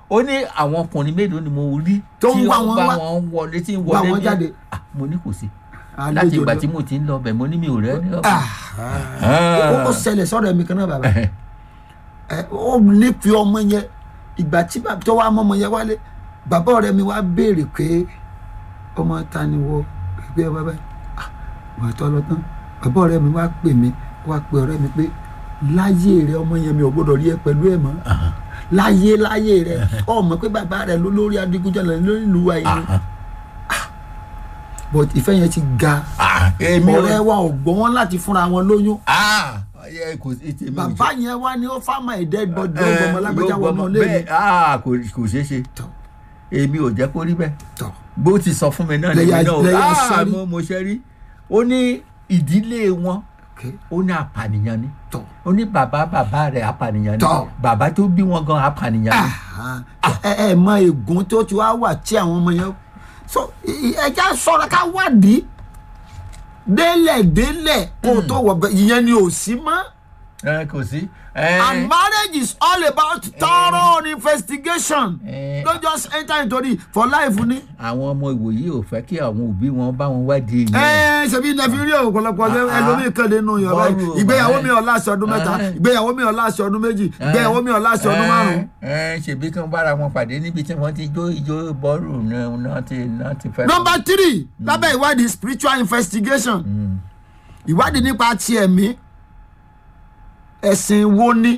[SPEAKER 1] ó ní àwọn ọkùnrin mélòó ni mo rí
[SPEAKER 2] Tó ń
[SPEAKER 1] tí
[SPEAKER 2] wá
[SPEAKER 1] ó
[SPEAKER 2] wọn
[SPEAKER 1] bá
[SPEAKER 2] wá.
[SPEAKER 1] wọn wọlé tí ń
[SPEAKER 2] Wá
[SPEAKER 1] wọlé
[SPEAKER 2] wọn
[SPEAKER 1] ní-
[SPEAKER 2] jáde.
[SPEAKER 1] Ah, mo ní kò sí
[SPEAKER 2] àlejò
[SPEAKER 1] láti ìgbà
[SPEAKER 2] lọ.
[SPEAKER 1] tí mo ti ń lọ bẹ̀ mo ní mi ò rẹ́ ní
[SPEAKER 2] Ah,
[SPEAKER 1] Ah.
[SPEAKER 2] ó ó ṣẹlẹ̀ sọ́dọ̀ ẹ̀mí kan náà bàbá ẹ ó nífẹ̀ẹ́ ọmọ yẹn ìgbà tí bàbá tó wá mọ́mọ yẹn wálé bàbá ọ̀rẹ́ mi wá béèrè pé ọmọ ta ni wọ ẹgbẹ́ bàbá ah wà á tọ́ lọ tán bàbá ọ̀rẹ́ mi wá pè mí wá pe ọ̀rẹ́ mi pé láyé rẹ ọmọ yẹn mi ò gbọdọ̀ rí ẹ pẹ̀lú ẹ̀ mọ́ láyé láyé rẹ ọmọ pé bàbá rẹ ló lórí adigunjalè lórí ìlú wa yìí ni. Ah, but ìfẹ́ yẹn ti ga
[SPEAKER 1] Ah, èmi ò
[SPEAKER 2] ọ̀rẹ́ wa ò gbọ́ wọn láti fúnra wọn lóyún
[SPEAKER 1] Ah, ẹ kò sí tèmi ò
[SPEAKER 2] bàbá yẹn wá ní ó fámà ìdẹ́ gbọdọ̀ ọmọ lágbèjà wọn náà lé
[SPEAKER 1] bẹ́ẹ̀ ah, kò kò ṣeé ṣe
[SPEAKER 2] tọ̀
[SPEAKER 1] èmi ò jẹ́ kó rí bẹ́ẹ̀
[SPEAKER 2] tọ̀
[SPEAKER 1] bó ti sọ fún mi náà
[SPEAKER 2] Lẹ́yà-
[SPEAKER 1] lèmi náà
[SPEAKER 2] lẹ́yà
[SPEAKER 1] ah,
[SPEAKER 2] sẹ́rí.
[SPEAKER 1] mo mo ṣe rí ó ní ìdílé wọn
[SPEAKER 2] ok
[SPEAKER 1] ó ní apànìyàn ni
[SPEAKER 2] tọ̀
[SPEAKER 1] ó ní bàbá bàbá rẹ̀ apànìyàn ni
[SPEAKER 2] Tọ́.
[SPEAKER 1] bàbá tó bí wọn gan apànìyàn ni
[SPEAKER 2] Ah, ẹ ẹ mọ ègún tó ti wá wà tí àwọn ọmọ yẹn so ẹ já sọ̀rọ̀ ká wádìí délẹ̀ délẹ̀ kó o tó wọ̀ bẹ́ ìyẹn ni ò sí mọ́
[SPEAKER 1] ẹ kò sí. ẹ
[SPEAKER 2] and marriage is all about thorough investigation
[SPEAKER 1] Eh.
[SPEAKER 2] don't just enter into it for life ni.
[SPEAKER 1] àwọn ọmọ ìwòyí ò fẹ́ kí àwọn òbí wọn bá wọn wádìí yẹn.
[SPEAKER 2] ẹ ṣebí nàfi rí ọ̀pọ̀lọpọ̀ ọjọ́
[SPEAKER 1] Ah,
[SPEAKER 2] ẹlòmíì kan lè nu yàn báyìí
[SPEAKER 1] bọ́ọ̀lù,
[SPEAKER 2] ìgbéyàwó
[SPEAKER 1] ẹ.
[SPEAKER 2] mi ò láṣẹ ọdún mẹ́ta
[SPEAKER 1] Eh.
[SPEAKER 2] ìgbéyàwó mi ò láṣẹ ọdún méjì ìgbéyàwó mi ò láṣẹ ọdún márùn-ún.
[SPEAKER 1] ẹ ṣèbí kí wọn bára wọn pàdé níbi tí wọn ti jó ijó bọ́ọ̀lù náà náà ti náà ti fẹ́.
[SPEAKER 2] number three lábẹ́ ìwádìí spiritual investigation ìwádìí nípa ti ẹ̀mí ẹ̀sìn wo ni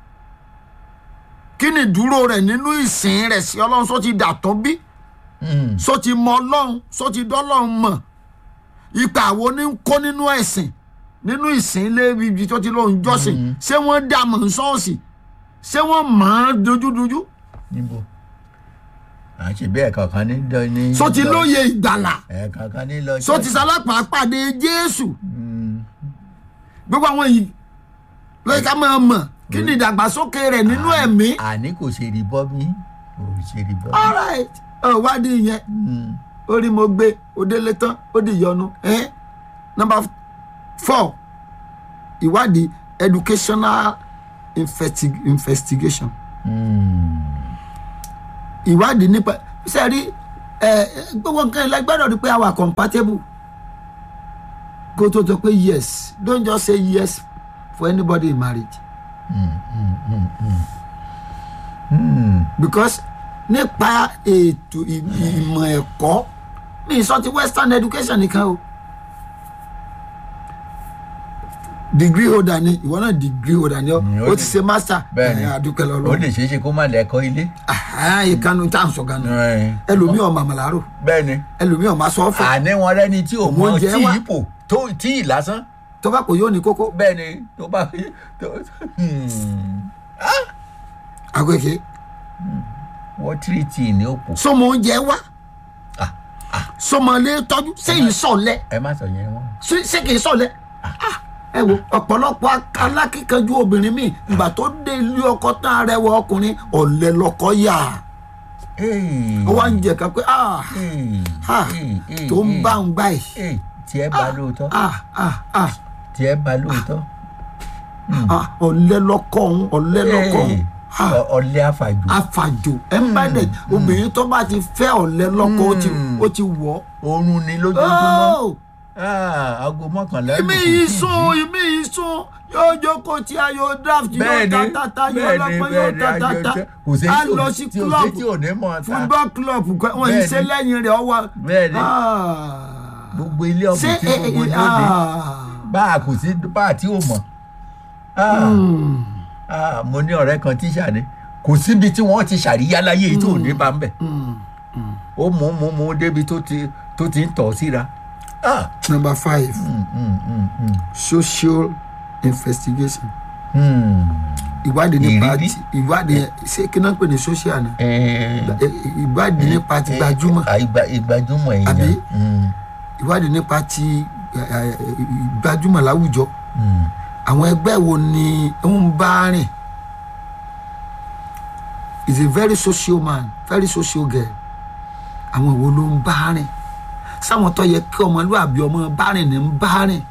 [SPEAKER 2] kí ni ìdúró rẹ̀ nínú ìsìn rẹ̀ sí ọlọ́run só ti dàtọ́ bí
[SPEAKER 1] Mm.
[SPEAKER 2] só ti mọ ọlọ́run só ti dọ́lọ́run mọ̀ ipa wo ni ń kó nínú ẹ̀sìn nínú ìsìn ilé ibi tó ti lóun jọ́sìn ṣé wọ́n dà mọ̀ ń ṣọ́ọ̀ṣì ṣé wọ́n mọ̀ ọ́n dojúdojú
[SPEAKER 1] níbo à ń ṣe bẹ́ẹ̀ kankan ní dán ní.
[SPEAKER 2] só ti lóye ìgbàlà
[SPEAKER 1] ẹ̀ kankan ní lọ.
[SPEAKER 2] só ti sálápàá pàdé jésù
[SPEAKER 1] Mm.
[SPEAKER 2] gbogbo àwọn yìí lóye ká máa mọ̀ kí ni ìdàgbàsókè rẹ̀ nínú ẹ̀mí.
[SPEAKER 1] àní kò ṣe rí bọ́ mi kò ṣe rí bọ́ mi.
[SPEAKER 2] alright ọ̀ wádìí yẹn
[SPEAKER 1] Mm.
[SPEAKER 2] orí mo gbé òdélé tán ó di ìyọnu. Eh? number four ìwádìí educational investi- investigation
[SPEAKER 1] Mm.
[SPEAKER 2] ìwádìí nípa sẹ́rí ẹ gbogbo nǹkan ilẹ̀ gbọ́dọ̀ rí pé a wà compatible kó tó tó pé yes don't just say yes for anybody in marriage.
[SPEAKER 1] Mm.
[SPEAKER 2] because nípa ètò ì- ìmọ̀ ẹ̀kọ́ mi sọ ti western education nìkan o degree holder ni ìwọ náà degree holder ni ọ
[SPEAKER 1] Mm, ó
[SPEAKER 2] o
[SPEAKER 1] lè-
[SPEAKER 2] ti ṣe master
[SPEAKER 1] bẹ́ẹ̀ni
[SPEAKER 2] ẹ̀ adúpẹ́
[SPEAKER 1] ó
[SPEAKER 2] lọ́lọ́
[SPEAKER 1] lè ṣeé ṣe kó má lẹ́kọ́ ilé.
[SPEAKER 2] ìkànnì tá à ń sọ ganu
[SPEAKER 1] Ẹ̀.
[SPEAKER 2] ẹlòmíì ọmọ àmàlàrò
[SPEAKER 1] bẹ́ẹ̀ni
[SPEAKER 2] ẹlòmíì ọmọ asọ́fọ̀
[SPEAKER 1] àní wọn rẹ́ni tí ò
[SPEAKER 2] Òun
[SPEAKER 1] mọ
[SPEAKER 2] oúnjẹ
[SPEAKER 1] tí
[SPEAKER 2] wá.
[SPEAKER 1] ipò tó tí ì lásán
[SPEAKER 2] tó bá kò yóò ní kókó
[SPEAKER 1] bẹ́ẹ̀ni tó bá tó Hmm.
[SPEAKER 2] àgọ́kẹ́
[SPEAKER 1] wọ́n tírìtì ní òpó.
[SPEAKER 2] sọmọ oúnjẹ wá
[SPEAKER 1] Ah, ah.
[SPEAKER 2] sọmọ ilé tọ́jú sẹ́yìn sọ̀lẹ̀
[SPEAKER 1] ẹ má sọ yẹn wọn.
[SPEAKER 2] ṣé ṣé kìí sọ̀lẹ̀ Ah, ẹ wo ọ̀pọ̀lọpọ̀ ak- alákíkanjú obìnrin mi ìgbà tó dé ilé ọkọ tán arẹwà ọkùnrin ọ̀lẹ lọkọ yà ó wá ń jẹ ká pé ah ah tó ń bá ń gbà yìí
[SPEAKER 1] tiẹ̀ bá lóòótọ́
[SPEAKER 2] ah ah ah
[SPEAKER 1] tiẹ̀ bá lóòótọ́.
[SPEAKER 2] ah ọ̀lẹ lọkọ òun ọ̀lẹ lọkọ òun ah
[SPEAKER 1] Ọ- ọ̀lẹ àfàjò
[SPEAKER 2] afàjò ẹ ń bá dẹ obìnrin tó bá ti fẹ́ ọ̀lẹ lọkọ ó ti ó ti wọ̀
[SPEAKER 1] oorun ni lójoojúmọ́
[SPEAKER 2] ọ́
[SPEAKER 1] Ah, aago mọ́kànlá
[SPEAKER 2] ìmí
[SPEAKER 1] lù kò
[SPEAKER 2] yìí
[SPEAKER 1] tíì
[SPEAKER 2] sún
[SPEAKER 1] jí.
[SPEAKER 2] ìmí yìí sún yóò jókòó tí a yóò draft yóò
[SPEAKER 1] bẹ́ẹ̀ni
[SPEAKER 2] tatata yóò
[SPEAKER 1] bẹ́ẹ̀ni
[SPEAKER 2] lọ́pọ̀ yóò
[SPEAKER 1] bẹ́ẹ̀ni
[SPEAKER 2] tatata
[SPEAKER 1] àjọjẹ kò sí
[SPEAKER 2] a
[SPEAKER 1] tí ò
[SPEAKER 2] lọ
[SPEAKER 1] ní-
[SPEAKER 2] sí
[SPEAKER 1] tí ò sí
[SPEAKER 2] club
[SPEAKER 1] tí ò ní mọ̀ ta
[SPEAKER 2] football club kọ- wọn yìí
[SPEAKER 1] Bẹ́ẹ̀ni.
[SPEAKER 2] ṣe lẹ́yìn rẹ̀ ọwọ́
[SPEAKER 1] Bẹ́ẹ̀ni.
[SPEAKER 2] Ah.
[SPEAKER 1] gbogbo ilé
[SPEAKER 2] ṣé
[SPEAKER 1] ọ̀gbìn tí
[SPEAKER 2] ẹ
[SPEAKER 1] gbogbo
[SPEAKER 2] ẹ
[SPEAKER 1] lóde
[SPEAKER 2] ah.
[SPEAKER 1] bá a kò sí bá a tí ò mọ̀ Ah,
[SPEAKER 2] Hmm.
[SPEAKER 1] ah, mo ní ọ̀rẹ́ kan tíṣà ni kò síbi tí wọ́n ti ṣàríyá láyé yìí tó ò ní bá ń bẹ̀
[SPEAKER 2] Hmm.
[SPEAKER 1] ó mú mú mú débi tó ti tó ti ń tọ̀ síra. Ah,
[SPEAKER 2] number five
[SPEAKER 1] mm, mm, mm, mm.
[SPEAKER 2] social investigation
[SPEAKER 1] Hmm.
[SPEAKER 2] ìwádìí nípa
[SPEAKER 1] Ìrírí.
[SPEAKER 2] ti ìwádìí yẹn ṣé kí náà ń pè ní social ni
[SPEAKER 1] Eh,
[SPEAKER 2] Ẹ- ìwádìí nípa ti
[SPEAKER 1] eh,
[SPEAKER 2] gbajúmọ̀
[SPEAKER 1] ah, ìgbà- ìgbajúmọ̀ èèyàn.
[SPEAKER 2] Àbí?
[SPEAKER 1] Hmm,
[SPEAKER 2] ìwádìí nípa ti ẹ, ẹ, gbajúmọ̀ láwùjọ
[SPEAKER 1] hmm.
[SPEAKER 2] àwọn ẹgbẹ́ wo ni ń bá rìn is a very social man very social girl àwọn wo ló ń bá rìn sáwọn tó yẹ kí ọmọlúwàbí ọmọ bá rìn ní ń bá rìn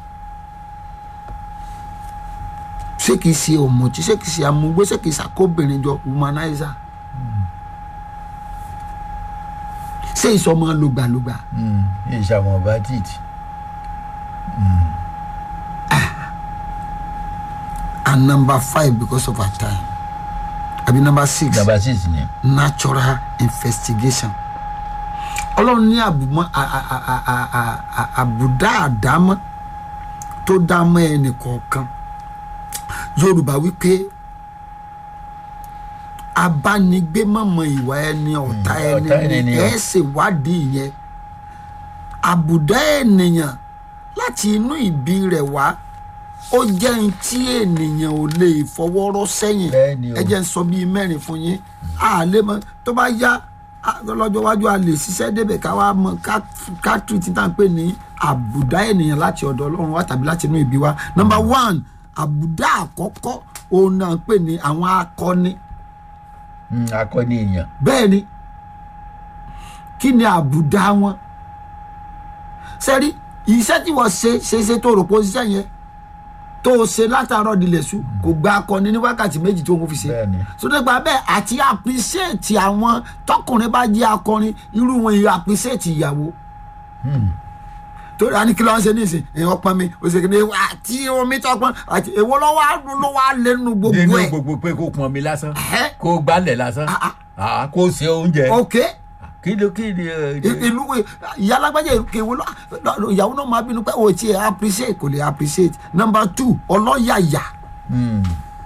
[SPEAKER 2] ṣé kìí ṣe ọmọọtí ṣé kìí ṣe amúgbó ṣé kìí ṣàkóbìnrin jọ womanizer ṣé ìsọmọ lògbàlògbà
[SPEAKER 1] Mm, ìṣàwọn bandit
[SPEAKER 2] and number five because of our time àbí number six
[SPEAKER 1] number six ni
[SPEAKER 2] natural investigation ọlọ́run ní àbùmọ́ a- a- a- a- a- a- a- àbùdá àdámọ́ tó dámọ́ ẹnì kọ̀ọ̀kan yorùbá wípé abánigbé mọ̀mọ́ ìwà ẹni ọ̀tá
[SPEAKER 1] Mm,
[SPEAKER 2] ẹni
[SPEAKER 1] ọ̀tá ẹni
[SPEAKER 2] ni
[SPEAKER 1] ni
[SPEAKER 2] ẹ̀
[SPEAKER 1] o.
[SPEAKER 2] ṣèwádìí yẹn àbùdá ènìyàn láti inú ìbí rẹ̀ wá ó jẹ́ ohun tí ènìyàn ò lè fọwọ́rọ́ sẹ́yìn
[SPEAKER 1] Bẹ́ẹ̀ ni o.
[SPEAKER 2] ẹ jẹ́ ń sọ bíi mẹ́rin fún yín a lè mọ tó bá yá a- lọ́jọ́ iwájú a lè ṣiṣẹ́ débẹ̀ ká wá mọ ká- ká tù tí tá à ń pè ní àbùdá ènìyàn láti ọ̀dọ̀ ọlọ́run wá tàbí láti inú ìbí wa number one àbùdá àkọ́kọ́ òun náà ń pè ní àwọn akọni
[SPEAKER 1] Mm, akọni èèyàn
[SPEAKER 2] bẹ́ẹ̀ ni kí ni àbùdá wọn sẹ́rí iṣẹ́ tí wọ́n ṣe ṣe ṣe tó rò pé ó ṣiṣẹ́ yẹn tó o ṣe látàárọ̀ dilẹ̀ sùn kò gba akọni ní wákàtí méjì tó ń fi ṣe
[SPEAKER 1] bẹ́ẹ̀ ni
[SPEAKER 2] so nípa bẹ́ẹ̀ àti appreciate àwọn tọkùnrin bá jẹ́ akọrin irú wọn yìí appreciate ìyàwó
[SPEAKER 1] Mm,
[SPEAKER 2] torí a ní kí ló ń ṣe nísìn èèyàn pọn mi òṣèké àti omi tọpọn àti èwo lọ́wọ́ á ló wá lẹ́nu gbogbo
[SPEAKER 1] nínú
[SPEAKER 2] ẹ̀
[SPEAKER 1] gbogbo pé kó pọn mi lásán
[SPEAKER 2] Ẹ́.
[SPEAKER 1] kó gbálẹ̀ lásán
[SPEAKER 2] Ah, ah.
[SPEAKER 1] Ah, kó ṣe oúnjẹ
[SPEAKER 2] ok
[SPEAKER 1] kí ló kí ni ẹ,
[SPEAKER 2] I- ìlú ìyá alágbájá ìkéwò lọ ìyàwó náà máa bínú pé o ti ẹ̀ appreciate kò lè appreciate number two ọlọ́yàyà
[SPEAKER 1] Mm,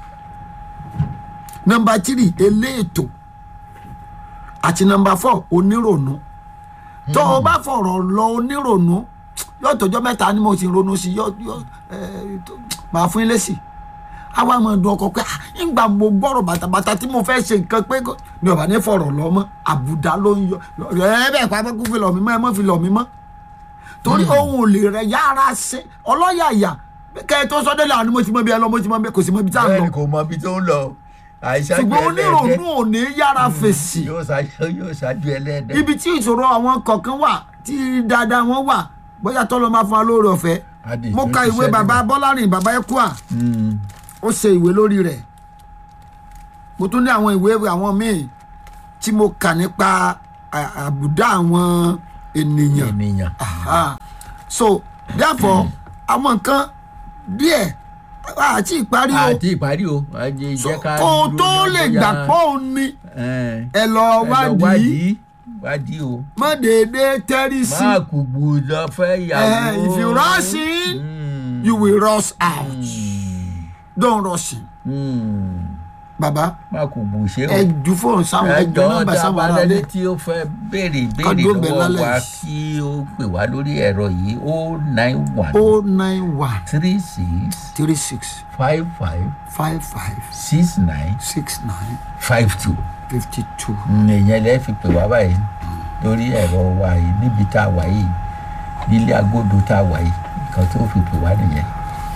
[SPEAKER 2] number three eléètò àti number four onírònú tó o bá fọ̀rọ̀ lọ onírònú yóò tọjọ́ mẹ́ta ni mo ti ronú sí yóò yóò ẹ tó- máa fún ilé sí àwa máa dùn ọkọ pé "Ah, ńgbà mo gbọ́rọ̀ bàtàbàtà tí mo fẹ́ ṣe nǹkan pé kò-" ni ọba ní fọ̀rọ̀ lọ mọ́ àbùdá ló ń yọ ẹ bẹ́ẹ̀ pa kó fi lọ̀ mí mọ́ ẹ mọ́ fi lọ̀ mí mọ́ torí ohun ò lè rẹ yára ṣe ọlọ́yàyà kẹ́ ẹ tó sọ́dọ̀ làwọn ni mo ti mọ bí ẹ lọ mo ti mọ bí kò sí mọ ibi tá à ń
[SPEAKER 1] bẹ́ẹ̀
[SPEAKER 2] lọ
[SPEAKER 1] ni kò mọ ibi tó ń lọ àìsàn
[SPEAKER 2] ṣùgbọ́n onírònú ò ní yára fèsì
[SPEAKER 1] yóò ṣáájú yóò ṣáájú ẹlẹ́dẹ̀
[SPEAKER 2] ibi tí ìṣòro àwọn kọ̀ọ̀kan wà tí dáadáa wọn wà bóyá tọ́lọ́ máa fún wa lóore ọ̀fẹ́
[SPEAKER 1] Adé,
[SPEAKER 2] mo
[SPEAKER 1] tó
[SPEAKER 2] ka
[SPEAKER 1] ń
[SPEAKER 2] ìwé
[SPEAKER 1] ṣiṣẹ́
[SPEAKER 2] bàbá
[SPEAKER 1] nínú.
[SPEAKER 2] bọ́lárìn bàbá ẹ̀kúà
[SPEAKER 1] Mm,
[SPEAKER 2] ó ṣe ìwé lórí rẹ̀ mo tún ní àwọn ìwé àwọn míì tí mo kà nípa à- àbùdá àwọn ènìyàn
[SPEAKER 1] ènìyàn
[SPEAKER 2] Aha. so therefore àwọn nǹkan díẹ̀ àti ìparí o
[SPEAKER 1] àti ìparí o àjẹ
[SPEAKER 2] So,
[SPEAKER 1] ìjẹ́ ká
[SPEAKER 2] kó o
[SPEAKER 1] dúró
[SPEAKER 2] tó
[SPEAKER 1] náà
[SPEAKER 2] lè
[SPEAKER 1] bóyá-
[SPEAKER 2] gbà pọ́ òun ni
[SPEAKER 1] ẹ
[SPEAKER 2] ẹ lọ
[SPEAKER 1] ẹ lọ
[SPEAKER 2] wádìí
[SPEAKER 1] wádìí wádìí o
[SPEAKER 2] má déédéé tẹ́rí sí
[SPEAKER 1] máa kú gbòòdò fẹ́ yàwó.
[SPEAKER 2] Eh, if you rush in,
[SPEAKER 1] Mm,
[SPEAKER 2] you will rush out
[SPEAKER 1] mm,
[SPEAKER 2] don't rush in
[SPEAKER 1] mm.
[SPEAKER 2] baba
[SPEAKER 1] máa kú gbò ṣe o.
[SPEAKER 2] ẹ ju fóònù sáwọn ẹ jọ
[SPEAKER 1] ẹjọ́
[SPEAKER 2] nọ́mbà sáwọn
[SPEAKER 1] dábàá
[SPEAKER 2] ará ilé
[SPEAKER 1] lẹ́ni tí ó fẹ́ béèrè
[SPEAKER 2] Ká
[SPEAKER 1] béèrè
[SPEAKER 2] dóbẹ̀
[SPEAKER 1] lọ́wọ́
[SPEAKER 2] lálẹ́
[SPEAKER 1] wa
[SPEAKER 2] yìí.
[SPEAKER 1] kí ó pè wá lórí ẹ̀rọ yìí o nine one
[SPEAKER 2] o nine one
[SPEAKER 1] three six
[SPEAKER 2] three six
[SPEAKER 1] five five
[SPEAKER 2] five five
[SPEAKER 1] six nine
[SPEAKER 2] six nine
[SPEAKER 1] five two.
[SPEAKER 2] fifty two.
[SPEAKER 1] èèyàn lẹ́ fi pè wá báyìí lórí ẹ̀rọ wa yìí níbi tá a wà yìí nílé agodo tá a wà yìí nǹkan tó fi pè wá nìyẹn.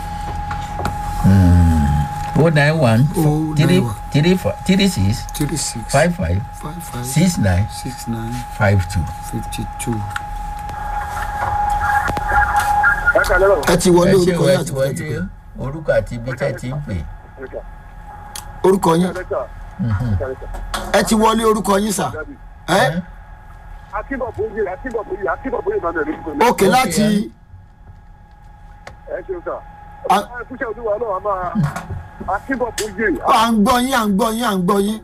[SPEAKER 1] o nine one
[SPEAKER 2] 091
[SPEAKER 1] three three fi- three six
[SPEAKER 2] three six
[SPEAKER 1] five five
[SPEAKER 2] five five
[SPEAKER 1] six nine
[SPEAKER 2] six nine
[SPEAKER 1] five two.
[SPEAKER 2] fifty two.
[SPEAKER 3] ẹ kà lẹ́rọ̀
[SPEAKER 2] ẹ ti wọlé
[SPEAKER 1] ẹ ṣe
[SPEAKER 2] orúkọ
[SPEAKER 1] wọ
[SPEAKER 2] yín
[SPEAKER 1] ẹ ti
[SPEAKER 2] àti bíi tẹ́ ti
[SPEAKER 1] wọlé
[SPEAKER 2] pè
[SPEAKER 1] orúkọ àti ibi tẹ́ ti ń pè.
[SPEAKER 2] orúkọ yín
[SPEAKER 3] lẹ́tà
[SPEAKER 2] ẹ ti wọlé orúkọ yín sà ẹ
[SPEAKER 3] akínbọ̀bóyè akínbọ̀bóyè akínbọ̀bóyè máa bẹ̀rẹ̀ lórúkọ mi.
[SPEAKER 2] òkè láti
[SPEAKER 3] ẹ ṣeun sà.
[SPEAKER 2] A-
[SPEAKER 3] ẹ kúṣẹ́ olúwa náà a máa akínbọ̀bóyè
[SPEAKER 2] à ń gbọ́ yín à ń gbọ́ yín à ń gbọ́ yín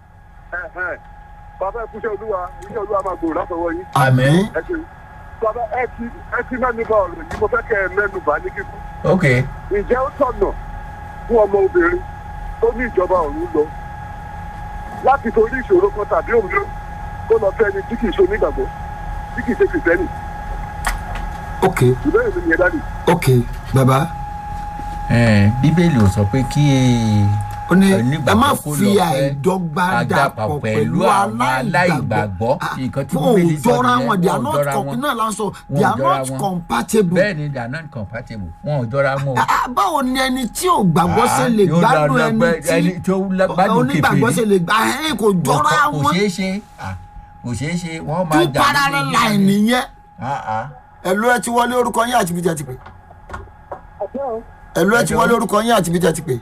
[SPEAKER 3] bàbá ẹ kúṣẹ́ olúwa iṣẹ́ olúwa máa gbòòrò látọwọ́ yín.
[SPEAKER 1] Àmín.
[SPEAKER 3] ẹ ṣeun bàbá ẹ ti ẹ ti mẹ́nu bà ọ̀rọ̀ yìí mo fẹ́ kẹ́ ẹ mẹ́nu bà ní kíkún.
[SPEAKER 1] ok
[SPEAKER 3] ǹjẹ́ ó tọ̀nà fún ọmọ obìnrin tó ní ìjọba ọ̀run lọ láti torí ìṣòro kan tàbí òmíràn kó lọ fẹ́ ẹni tí kì í ṣe onígbàgbọ́ tí kì í ṣe kìrìsìtẹ́nì
[SPEAKER 2] ok
[SPEAKER 3] ìbéèrè mi nìyẹn dáàdì.
[SPEAKER 2] ok bàbá
[SPEAKER 1] ẹ, bíbélì ò sọ pé kí
[SPEAKER 2] ó ní ẹ
[SPEAKER 1] onígbàgbọ́
[SPEAKER 2] má
[SPEAKER 1] kó
[SPEAKER 2] fi
[SPEAKER 1] lọ fẹ́
[SPEAKER 2] àìdọ́gba dàpọ̀ pẹ̀lú aláìgbàgbọ́
[SPEAKER 1] Ah, nǹkan tí
[SPEAKER 2] wọn ò
[SPEAKER 1] Bíbélì sọ
[SPEAKER 2] jọra
[SPEAKER 1] nìyẹn,
[SPEAKER 2] wọn they are
[SPEAKER 1] wọn ò
[SPEAKER 2] not
[SPEAKER 1] jọra
[SPEAKER 2] com
[SPEAKER 1] wọn.
[SPEAKER 2] náà la ń sọ
[SPEAKER 1] Wọn
[SPEAKER 2] they
[SPEAKER 1] ò
[SPEAKER 2] are
[SPEAKER 1] jọra
[SPEAKER 2] not
[SPEAKER 1] wọn.
[SPEAKER 2] compatible.
[SPEAKER 1] bẹ́ẹ̀ ni they are not compatible wọn ò jọra wọn o.
[SPEAKER 2] Ah, ah, báwo ni ẹni tí ò gbàgbọ́ ṣe lè
[SPEAKER 1] yóò lọ
[SPEAKER 2] gbádùn
[SPEAKER 1] lọ
[SPEAKER 2] ẹni
[SPEAKER 1] gbẹ-
[SPEAKER 2] tí
[SPEAKER 1] ẹni tó lá- gbádùn
[SPEAKER 2] onígbàgbọ́
[SPEAKER 1] kèfèrí.
[SPEAKER 2] ṣe lè gbà ẹ́ kò jọra
[SPEAKER 1] kò
[SPEAKER 2] wọn
[SPEAKER 1] ṣeé ṣe ah, kò ṣeé ṣe wọ́n máa
[SPEAKER 2] two
[SPEAKER 1] jà
[SPEAKER 2] parallel
[SPEAKER 1] lórí
[SPEAKER 2] line nìyẹn
[SPEAKER 1] Ah, ah.
[SPEAKER 2] ẹ̀lú ẹ ti wọlé orúkọ yín àti ibi tí a ti pè ẹ̀lú ẹ ti wọlé orúkọ yín àti ibi tí a ti pè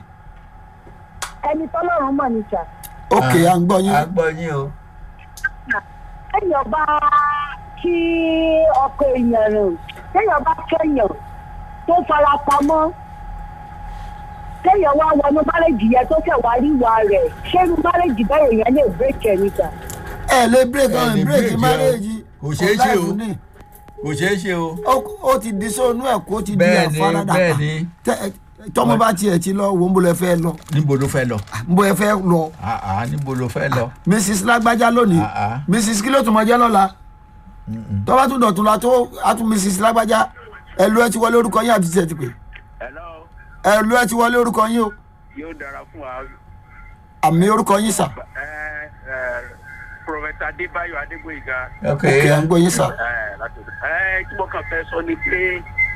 [SPEAKER 4] ẹni tọ́lọ́run mọ̀ ní sà
[SPEAKER 2] ok à ń gbọ́
[SPEAKER 1] a
[SPEAKER 2] yín
[SPEAKER 1] gbọ́ yín o
[SPEAKER 4] téèyàn bá kí ọkọ èèyàn rìn téèyàn bá kẹyàn tó fara pamọ́ téèyàn wá wọnú márèjì yẹn tó kẹ̀ wá ríwa rẹ̀ ṣé irú márèjì bẹ́ẹ̀ yẹn lè bírèkì ẹ̀ níta.
[SPEAKER 2] ẹ lè break
[SPEAKER 1] Ẹ
[SPEAKER 2] ọ̀hún
[SPEAKER 1] lè
[SPEAKER 2] break
[SPEAKER 1] break
[SPEAKER 2] marriage
[SPEAKER 1] o. Kò ṣeé ṣe o.
[SPEAKER 2] life ni.
[SPEAKER 1] kò ṣeé ṣe o.
[SPEAKER 2] Ó- ó ti di sóònù ẹ̀ kó ti di
[SPEAKER 1] Bẹ́ẹ̀ ni,
[SPEAKER 2] àfaradà
[SPEAKER 1] bẹ́ẹ̀ ni.
[SPEAKER 2] Tẹ- tọmọ bá tiẹ̀ ti lọ wo ń bolo ẹ fẹ́ lọ
[SPEAKER 1] níbo ló fẹ́ lọ.
[SPEAKER 2] ń bolo ẹ fẹ́ lọ
[SPEAKER 1] àá níbo ló fẹ́ lọ.
[SPEAKER 2] mrs lágbájá lónìí
[SPEAKER 1] Ah, ah.
[SPEAKER 2] mrs kí ló tún mọ jẹ́ lọ́la tọ́ba tún dọ̀tún la tó a tún mrs lágbájá ẹ̀lú ẹ ti wọlé orúkọ yín àti tiẹ̀ ti pè
[SPEAKER 5] hello
[SPEAKER 2] ẹ̀lú ẹ ti wọlé orúkọ yín o
[SPEAKER 5] yóò dára fún wa
[SPEAKER 2] àmì orúkọ yín sà
[SPEAKER 5] ẹ ẹ prọfẹsà adébáyọ adégbòyìgá
[SPEAKER 1] ok
[SPEAKER 2] òkè à ń gbọ́ yín sà
[SPEAKER 5] ẹ láti ẹ tí mo kàn fẹ́ sọ ni pé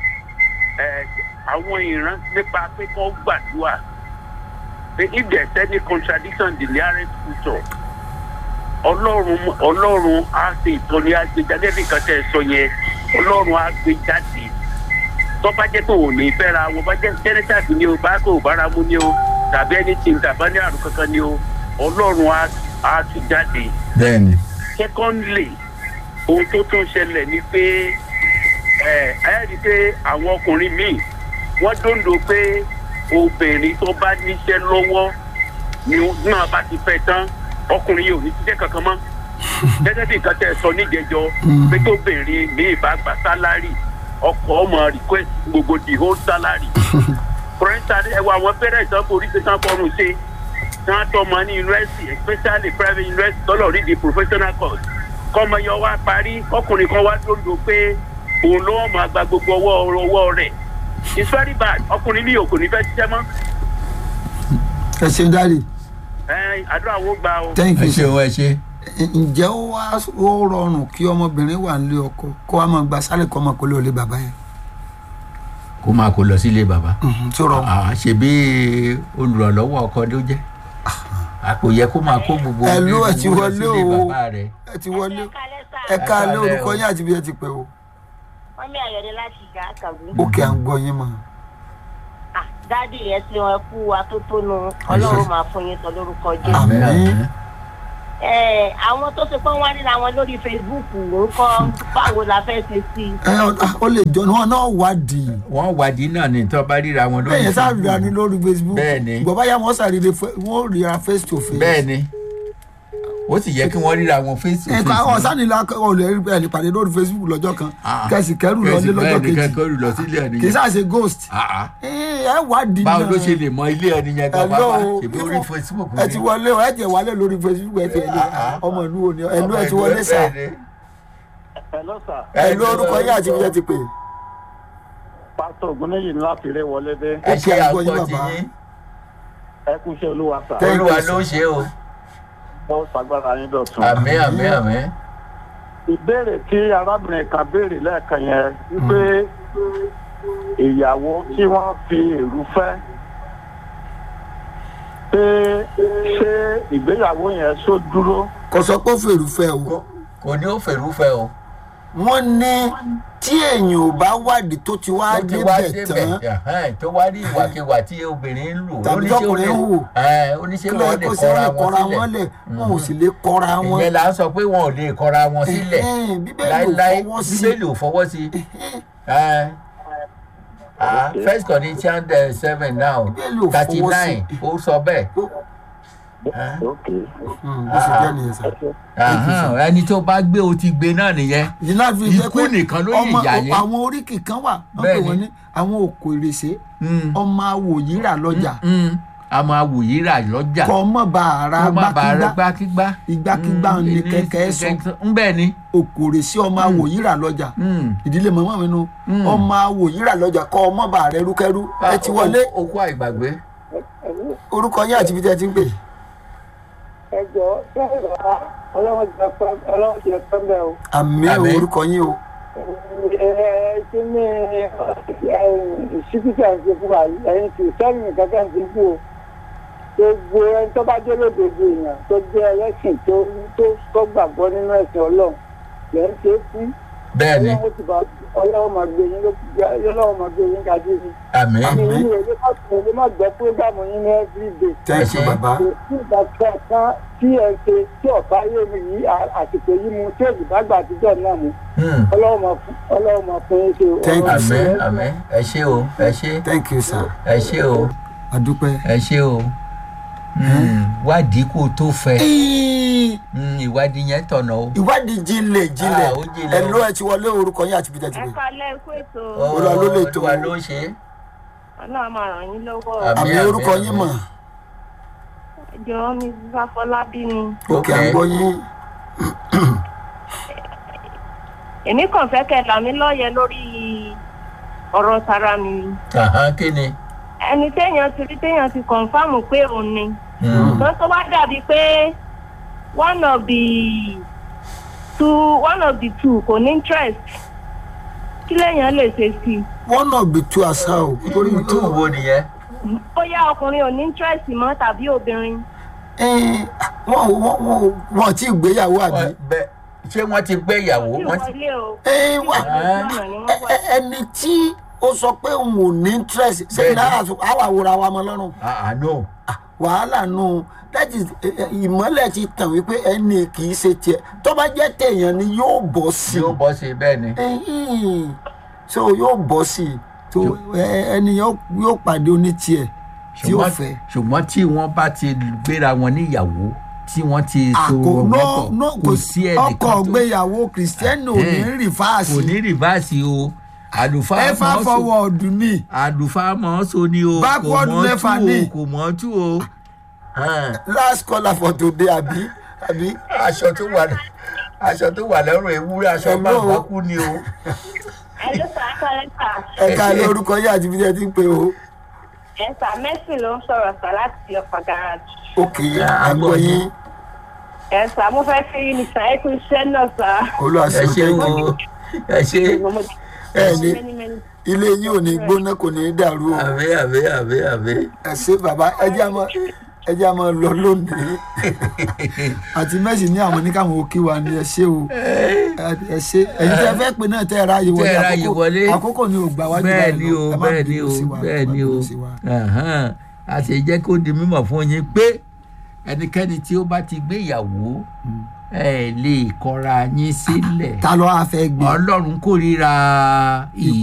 [SPEAKER 5] ẹ àwọn ìran nípa pé kó gbàdúrà pé if there is any contradiction in the nearest future ọlọ́run ọlọ́run á ṣe ìtọ́ni àgbéjáde nìkan tẹ̀ sọ yẹn ọlọ́run á gbé jáde tó bá jẹ́ pé òun ní fẹ́ra wọn bá jẹ́ jẹ́nẹ́tàbí ni o bá kó bára mu ni o tàbí ẹni tí ń tàbá ní àrùn kankan ni o ọlọ́run á á tún jáde
[SPEAKER 1] bẹ́ẹ̀ni
[SPEAKER 5] secondly ohun tó tún ṣẹlẹ̀ ni pé ẹ ẹ rí i pé àwọn ọkùnrin míì wọ́n dòńdò pé obìnrin tó bá níṣẹ́ lọ́wọ́ ni náà bá ti fẹ́ tán ọkùnrin yìí ò ní ṣiṣẹ́ kankan mọ́ gẹ́gẹ́ bí nǹkan tẹ́ ẹ sọ níjẹjọ pé tóbìnrin míì bá gba sálárì ọkọ̀ ọmọ request gbogbo the whole salary for instance ẹ wọ àwọn parents ọkọ̀ orí ṣe tán fọrùn ṣe tí wọ́n tọ́ ọmọ ní university especially private university tọ́lọ̀ rí di professional course kọ́mọ yọ wá parí ọkùnrin kan wá dòńdò pé òun ló wọ́n máa gba gbogbo ọwọ́ ọwọ́ rẹ̀ it's very bad ọkùnrin ní òkò ní fẹ́ ṣiṣẹ́ mọ́
[SPEAKER 2] ẹ ṣe dáre
[SPEAKER 5] ẹ àdúrà wo gbà o.
[SPEAKER 2] thank
[SPEAKER 1] ẹ
[SPEAKER 2] you
[SPEAKER 1] ṣe o ẹ ṣe.
[SPEAKER 2] ǹjẹ́ ó wá ó rọrùn kí ọmọbìnrin wà nílé ọkọ kó wá máa gba sálẹ̀ kọ́ ọmọ kó lé olè bàbá yẹn
[SPEAKER 1] kó máa kó lọ sílé bàbá.
[SPEAKER 2] Mhm, tí ó rọrùn
[SPEAKER 1] àá ṣe bí olùrànlọ́wọ́ ọkọ ló jẹ́. a kò yẹ kó máa kó gbogbo
[SPEAKER 2] Ẹ ló ẹ
[SPEAKER 1] gbogbo
[SPEAKER 2] ti
[SPEAKER 1] lọ
[SPEAKER 2] wọlé
[SPEAKER 1] sílé
[SPEAKER 2] o.
[SPEAKER 1] bàbá rẹ̀.
[SPEAKER 2] ẹ ti wọlé
[SPEAKER 4] ẹ
[SPEAKER 2] ẹ ká lé
[SPEAKER 1] Ẹ káalẹ́
[SPEAKER 2] orúkọ
[SPEAKER 1] o.
[SPEAKER 2] yín àti bí ẹ ti pè o
[SPEAKER 4] wọ́n mi àyọ̀dé láti ìgbà àkàwé.
[SPEAKER 2] òkè à ń gbọ́ yín mọ́
[SPEAKER 4] dádì yẹn tí wọn kú wa tó tónu ọlọ́run máa fún yín sọ lórúkọ jésù.
[SPEAKER 2] Àmín.
[SPEAKER 1] àmín.
[SPEAKER 4] Ẹ, àwọn tó ṣe pé wọ́n ríra wọn lórí facebook nǹkan báwo la fẹ́ ṣe sí i.
[SPEAKER 2] ẹ ọ- ó lè jọ wọn náà wádìí
[SPEAKER 1] wọ́n wádìí náà ní tó bá ríra wọn lórí
[SPEAKER 2] bẹ́ẹ̀ yẹn sáà
[SPEAKER 1] Facebook.
[SPEAKER 2] ríra ní lórí facebook
[SPEAKER 1] Bẹ́ẹ̀ni.
[SPEAKER 2] bọ́bá yà wọ́n sàríre wọ́n ríra face to face
[SPEAKER 1] bẹ́ẹ̀ni ó sì yẹ kí wọ́n ríra wọn face to
[SPEAKER 2] nǹkan àwọn
[SPEAKER 1] face.
[SPEAKER 2] sani la ọ̀ lè rí ẹ̀ lè pàdé lórí facebook lọ́jọ́ kan
[SPEAKER 1] Ah.
[SPEAKER 2] kẹsì kẹrù lọ
[SPEAKER 1] Kẹ̀sì
[SPEAKER 2] lé lọ́jọ́
[SPEAKER 1] bẹ́ẹ̀ni
[SPEAKER 2] kejì
[SPEAKER 1] kẹ́kọ̀ọ́ lọ sílé ẹni
[SPEAKER 2] kì í
[SPEAKER 1] yẹn.
[SPEAKER 2] sáà ṣe ghost
[SPEAKER 1] Ah, ah.
[SPEAKER 2] ẹ ẹ wádìí
[SPEAKER 1] báwo
[SPEAKER 2] náà.
[SPEAKER 1] ló ṣe lè mọ ilé ẹni yẹn gan
[SPEAKER 2] Hello,
[SPEAKER 1] bàbá ṣèbí orí
[SPEAKER 2] ifo-
[SPEAKER 1] Facebook
[SPEAKER 2] ẹ ti wọlé o ẹ jẹ wálé lórí facebook ẹ ti ẹlẹ ọmọ ìlú wo ni ẹlú ẹ ti wọlé sà
[SPEAKER 5] hello sir
[SPEAKER 2] ẹlú orúkọ yín àti ibi ẹ ti pè
[SPEAKER 5] pásítọ̀ ògúnnéyìn ńlá fèrè wọlé dé
[SPEAKER 1] ẹ ṣe
[SPEAKER 2] Ó kí àgbọ̀ yín
[SPEAKER 1] àgbọ̀ tí
[SPEAKER 2] bàbá.
[SPEAKER 1] yín
[SPEAKER 5] ẹ kú iṣẹ́ olúwa sà
[SPEAKER 2] Thank you,
[SPEAKER 1] olúwa
[SPEAKER 2] sir.
[SPEAKER 1] ló ń ṣe o
[SPEAKER 5] bọ́ sagbára yín dọ̀tun.
[SPEAKER 1] àmín àmín àmín.
[SPEAKER 5] ìbéèrè tí arábìnrin kan béèrè lẹ́ẹ̀kan yẹn wípé ìyàwó tí wọ́n fi èrú fẹ́ pé ṣé ìgbéyàwó yẹn ṣó dúró
[SPEAKER 2] kò sọ pé ó fèrú fẹ́ o
[SPEAKER 1] kò ní ó fèrúfẹ́ o.
[SPEAKER 2] wọ́n ní tí èèyàn ò bá wádìí tó ti wá
[SPEAKER 1] tó ti wá
[SPEAKER 2] débẹ̀ tán
[SPEAKER 1] ẹ̀hẹ́n, tó wá rí ìwàkiwà tí obìnrin ń lù
[SPEAKER 2] Tàbí
[SPEAKER 1] oníṣẹ́
[SPEAKER 2] tọkùnrin ń
[SPEAKER 1] olè-
[SPEAKER 2] hù.
[SPEAKER 1] ẹ̀hẹ́n, oníṣẹ́
[SPEAKER 2] kí ló
[SPEAKER 1] wọn
[SPEAKER 2] yẹ
[SPEAKER 1] lè
[SPEAKER 2] kó ṣe
[SPEAKER 1] kọra
[SPEAKER 2] wọ́n lè kọra
[SPEAKER 1] wọn
[SPEAKER 2] wọn lẹ̀
[SPEAKER 1] sílẹ̀
[SPEAKER 2] wọn ò sì lè kọra wọn
[SPEAKER 1] ìyẹn là ń sọ pé wọn ò lè kọra wọn sílẹ̀
[SPEAKER 2] Ẹ̀hẹ́n, bíbélì ò
[SPEAKER 1] láíláí
[SPEAKER 2] fọwọ́ sí.
[SPEAKER 1] bíbélì ò fọwọ́ sí Ẹ̀hẹ́n. Ah, first Corinthians eh, seven now
[SPEAKER 2] Bíbélì ò
[SPEAKER 1] thirty
[SPEAKER 2] fọwọ́
[SPEAKER 1] nine ó sọ bẹ́ẹ̀
[SPEAKER 2] Hmm, bó ṣe jẹ́ nìyẹn sà.
[SPEAKER 1] Ahán, ẹni tó bá gbé o ti gbé náà nìyẹn
[SPEAKER 2] yìí náà fi jẹ́
[SPEAKER 1] Ikú
[SPEAKER 2] pé
[SPEAKER 1] nìkan ló lè
[SPEAKER 2] ọmọ-
[SPEAKER 1] yà yẹn.
[SPEAKER 2] àwọn oríkì kan wà wọ́n pè
[SPEAKER 1] Bẹ́ẹ̀ni.
[SPEAKER 2] wọ́n ní àwọn òkò ìrèsé
[SPEAKER 1] Mm,
[SPEAKER 2] ọmọ awòyíra lọ́jà
[SPEAKER 1] mm, a máa wò yíra lọ́jà
[SPEAKER 2] kọ́ ọmọ bá ara
[SPEAKER 1] kó má bàa rẹ
[SPEAKER 2] gbákígbá
[SPEAKER 1] gbákígbá
[SPEAKER 2] ìgbákígbá
[SPEAKER 1] Mm,
[SPEAKER 2] ni
[SPEAKER 1] ní
[SPEAKER 2] kẹ̀kẹ́ sọ
[SPEAKER 1] ń bẹ́ẹ̀ ni
[SPEAKER 2] òkò ìrèsé ọmọ awòyíra lọ́jà
[SPEAKER 1] Mm.
[SPEAKER 2] ìdílé màmá mi nu
[SPEAKER 1] Mm.
[SPEAKER 2] ọmọ awòyíra lọ́jà kọ́ ọmọ bá rẹ rúkẹ́rú ẹ ti wọlé
[SPEAKER 1] ó kó àìgbàgbé
[SPEAKER 2] orúkọ yín àti ibi tí ẹ ti ń pè
[SPEAKER 6] ẹ jọ bẹ́ẹ̀ bá ọlọ́run jẹ pẹ́ ọlọ́run jẹ pẹ́ bẹ́ẹ̀ o.
[SPEAKER 2] àmì
[SPEAKER 1] Àmín.
[SPEAKER 2] orúkọ yín o
[SPEAKER 6] ẹ ẹ kí ni ìṣíkítà ń ṣe fún wa yìí ẹ̀yin kì í sẹ́yìn kankan ti kú o. gbogbo ẹni tó bá jẹ́ lódodo èèyàn tó jẹ́ ẹlẹ́sìn tó tó tó gbàgbọ́ nínú ẹ̀sìn ọlọ́run lẹ́ ń ṣe é fún
[SPEAKER 1] bẹ́ẹ̀ ni
[SPEAKER 6] ọlọ́run ti bá ọlọ́wọ́ máa gbé yín lọ́wọ́ máa gbé yín kájí ni.
[SPEAKER 1] àmín
[SPEAKER 6] mi ní ìwé má sọ ìwé má gbọ́ prógámù yín ní everyday.
[SPEAKER 2] thank you
[SPEAKER 1] Ẹ ṣé.
[SPEAKER 2] bàbá
[SPEAKER 6] kò sí ìgbà kankan tí ẹ ṣe tí ọ̀pá yé mi yìí à- àsìkò yìí mu tí èdè bá gbà àtijọ́ náà mu
[SPEAKER 1] Hmm.
[SPEAKER 6] ọlọ́wọ́ máa fún ọlọ́wọ́ máa fún yín ṣe o.
[SPEAKER 2] Thank you,
[SPEAKER 1] àmín
[SPEAKER 2] sir.
[SPEAKER 1] àmín ẹ ṣé o ẹ ṣé
[SPEAKER 2] thank you sir
[SPEAKER 1] ẹ ṣé o
[SPEAKER 2] adúpẹ́.
[SPEAKER 1] ẹ ṣé o Hmm. wádìí kó tó fẹ́
[SPEAKER 2] Ìí,
[SPEAKER 1] Hmm, ìwádìí yẹn tọ̀nà o.
[SPEAKER 2] ìwádìí jinlẹ̀ jinlẹ̀
[SPEAKER 1] Ah, ó jinlẹ̀
[SPEAKER 2] ẹ
[SPEAKER 1] o.
[SPEAKER 2] ló ẹ ti wọlé orúkọ yín àti bíjẹ́ ti
[SPEAKER 7] ẹ
[SPEAKER 2] bẹ̀.
[SPEAKER 7] kalẹ̀ kó ètò
[SPEAKER 2] Olúwa ló lè tó.
[SPEAKER 1] Olúwa ló ń ṣe é.
[SPEAKER 7] ọlọ́run máa ràn yín lọ́wọ́
[SPEAKER 1] Àmín.
[SPEAKER 2] àmì orúkọ yín mọ̀
[SPEAKER 7] ẹjọ́ mi fáfọlábí ni
[SPEAKER 2] òkè
[SPEAKER 1] Okay.
[SPEAKER 2] àgbọ̀ yín
[SPEAKER 7] èmi kàn fẹ́ kẹ́ là mí lọ́yẹ̀ lórí ọ̀rọ̀ tara mi
[SPEAKER 1] Àhán, kí ni.
[SPEAKER 7] ẹni téèyàn ti rí téèyàn ti kọ̀ǹfàmù pé òun ni
[SPEAKER 1] Hmm.
[SPEAKER 7] ṣùgbọ́n tó bá dàbí pé one of the two one of the two kò ní interest kí lèèyàn lè ṣe sí i
[SPEAKER 2] one of the two àṣà o torí
[SPEAKER 1] tú wo nìyẹn.
[SPEAKER 7] bóyá ọkùnrin ò ní interest mọ́ tàbí obìnrin
[SPEAKER 2] wọn wọn wọn wọn ti gbéyàwó àbí.
[SPEAKER 1] Wọ́n- bẹ́ẹ̀ ṣé wọ́n ti gbé ìyàwó
[SPEAKER 7] tí
[SPEAKER 1] wọ́n ti.
[SPEAKER 7] wọlé o
[SPEAKER 2] Ẹ, wá-
[SPEAKER 1] Ah.
[SPEAKER 2] ẹ- ẹ- ẹni tí ó sọ pé òun ò ní interest ṣé
[SPEAKER 1] Bẹ́ẹ̀ni.
[SPEAKER 2] náà àwọn àwòrán wa mọ lọ́rùn
[SPEAKER 1] àánú.
[SPEAKER 2] wàhálà nù that is ẹ, ẹ, ìmọ́lẹ̀ ti tàn wípé ẹni kì í ṣe tiẹ̀ tó bá jẹ́ tèèyàn ni yóò bọ́ sí
[SPEAKER 1] yóò bọ́ sí i bẹ́ẹ̀ ni.
[SPEAKER 2] i so yóò bọ́ sí i tó ẹ, ẹni yóò yóò pàdé oní tiẹ̀ tí ó
[SPEAKER 1] ṣùgbọ́n
[SPEAKER 2] fẹ́.
[SPEAKER 1] ṣùgbọ́n tí wọ́n bá ti gbéra wọn níyàwó tí wọ́n ti so
[SPEAKER 2] àkó
[SPEAKER 1] wọn
[SPEAKER 2] no
[SPEAKER 1] pọ̀
[SPEAKER 2] no
[SPEAKER 1] kò sí ẹnìkan
[SPEAKER 2] ọkọ
[SPEAKER 1] tó
[SPEAKER 2] gbéyàwó kìrìsìtẹ́nì ò ní
[SPEAKER 1] Ẹ̀hẹ́n.
[SPEAKER 2] rìfáàsì
[SPEAKER 1] kò ní rìvásì o àlùfáà
[SPEAKER 2] ẹ fà
[SPEAKER 1] mọ́ so
[SPEAKER 2] fọwọ́ọ̀dù ni
[SPEAKER 1] àlùfáà mọ́ so ni o kò
[SPEAKER 2] Backward
[SPEAKER 1] mọ́
[SPEAKER 2] mẹ́fà
[SPEAKER 1] tú
[SPEAKER 2] ni.
[SPEAKER 1] o kò mọ́ tú o. Hàn.
[SPEAKER 2] last caller for today àbí àbí
[SPEAKER 1] aṣọ tó wà aṣọ tó wà lọ́rùn ewúrẹ́ aṣọ
[SPEAKER 2] Hello.
[SPEAKER 1] bàbá kú ni o.
[SPEAKER 7] ẹ ló sà ká ẹ sà
[SPEAKER 2] ẹ̀ka lórúkọ yín àti bíjẹ́ ti ń pè o
[SPEAKER 7] ẹ sà mẹ́sì ló ń sọ̀rọ̀ sà láti ọ̀pá garage.
[SPEAKER 2] òkè
[SPEAKER 1] Ah,
[SPEAKER 2] àgbọ̀ yín
[SPEAKER 7] ẹ sà mo fẹ́ fi ní sà ẹ kú iṣẹ́ náà sà.
[SPEAKER 1] ẹ
[SPEAKER 2] olùwàsó
[SPEAKER 1] ṣe o ẹ ṣe
[SPEAKER 2] ẹ ní
[SPEAKER 7] Many, many.
[SPEAKER 2] ilé yín ò ní gbóná kò ní dàrú o
[SPEAKER 1] àbí àbí àbí àbí.
[SPEAKER 2] ẹ ṣe bàbá ẹ jẹ́ àmọ́ ẹ jẹ́ àmọ́ lọ lónìí àti mẹ́sì ní àwọn oníkàwọn òkè wa ni ẹ ṣe o ẹ ṣe ẹ̀yin tẹ́ fẹ́ pé náà tẹ́ ẹ ráàyè wọlé
[SPEAKER 1] Tẹ́ ẹ ráàyè
[SPEAKER 2] àkókò-
[SPEAKER 1] wọlé.
[SPEAKER 2] àkókò ni ò gbà wájú
[SPEAKER 1] bẹ́ẹ̀
[SPEAKER 2] báyìí
[SPEAKER 1] ni
[SPEAKER 2] lọ.
[SPEAKER 1] o
[SPEAKER 2] Ẹ má
[SPEAKER 1] bẹ́ẹ̀ ni
[SPEAKER 2] bínú
[SPEAKER 1] o
[SPEAKER 2] sí wa, ẹ
[SPEAKER 1] bẹ́ẹ̀
[SPEAKER 2] má
[SPEAKER 1] ni o
[SPEAKER 2] bínú sí wa.
[SPEAKER 1] Ẹ̀hán. a sì jẹ́ kó di mímọ̀ fún yín pé ẹnikẹ́ni tí ó bá ti gbéyàwó ẹ lè kọra yín sílẹ̀
[SPEAKER 2] ta ló wá fẹ́ gbé
[SPEAKER 1] ọlọ́run kórìíra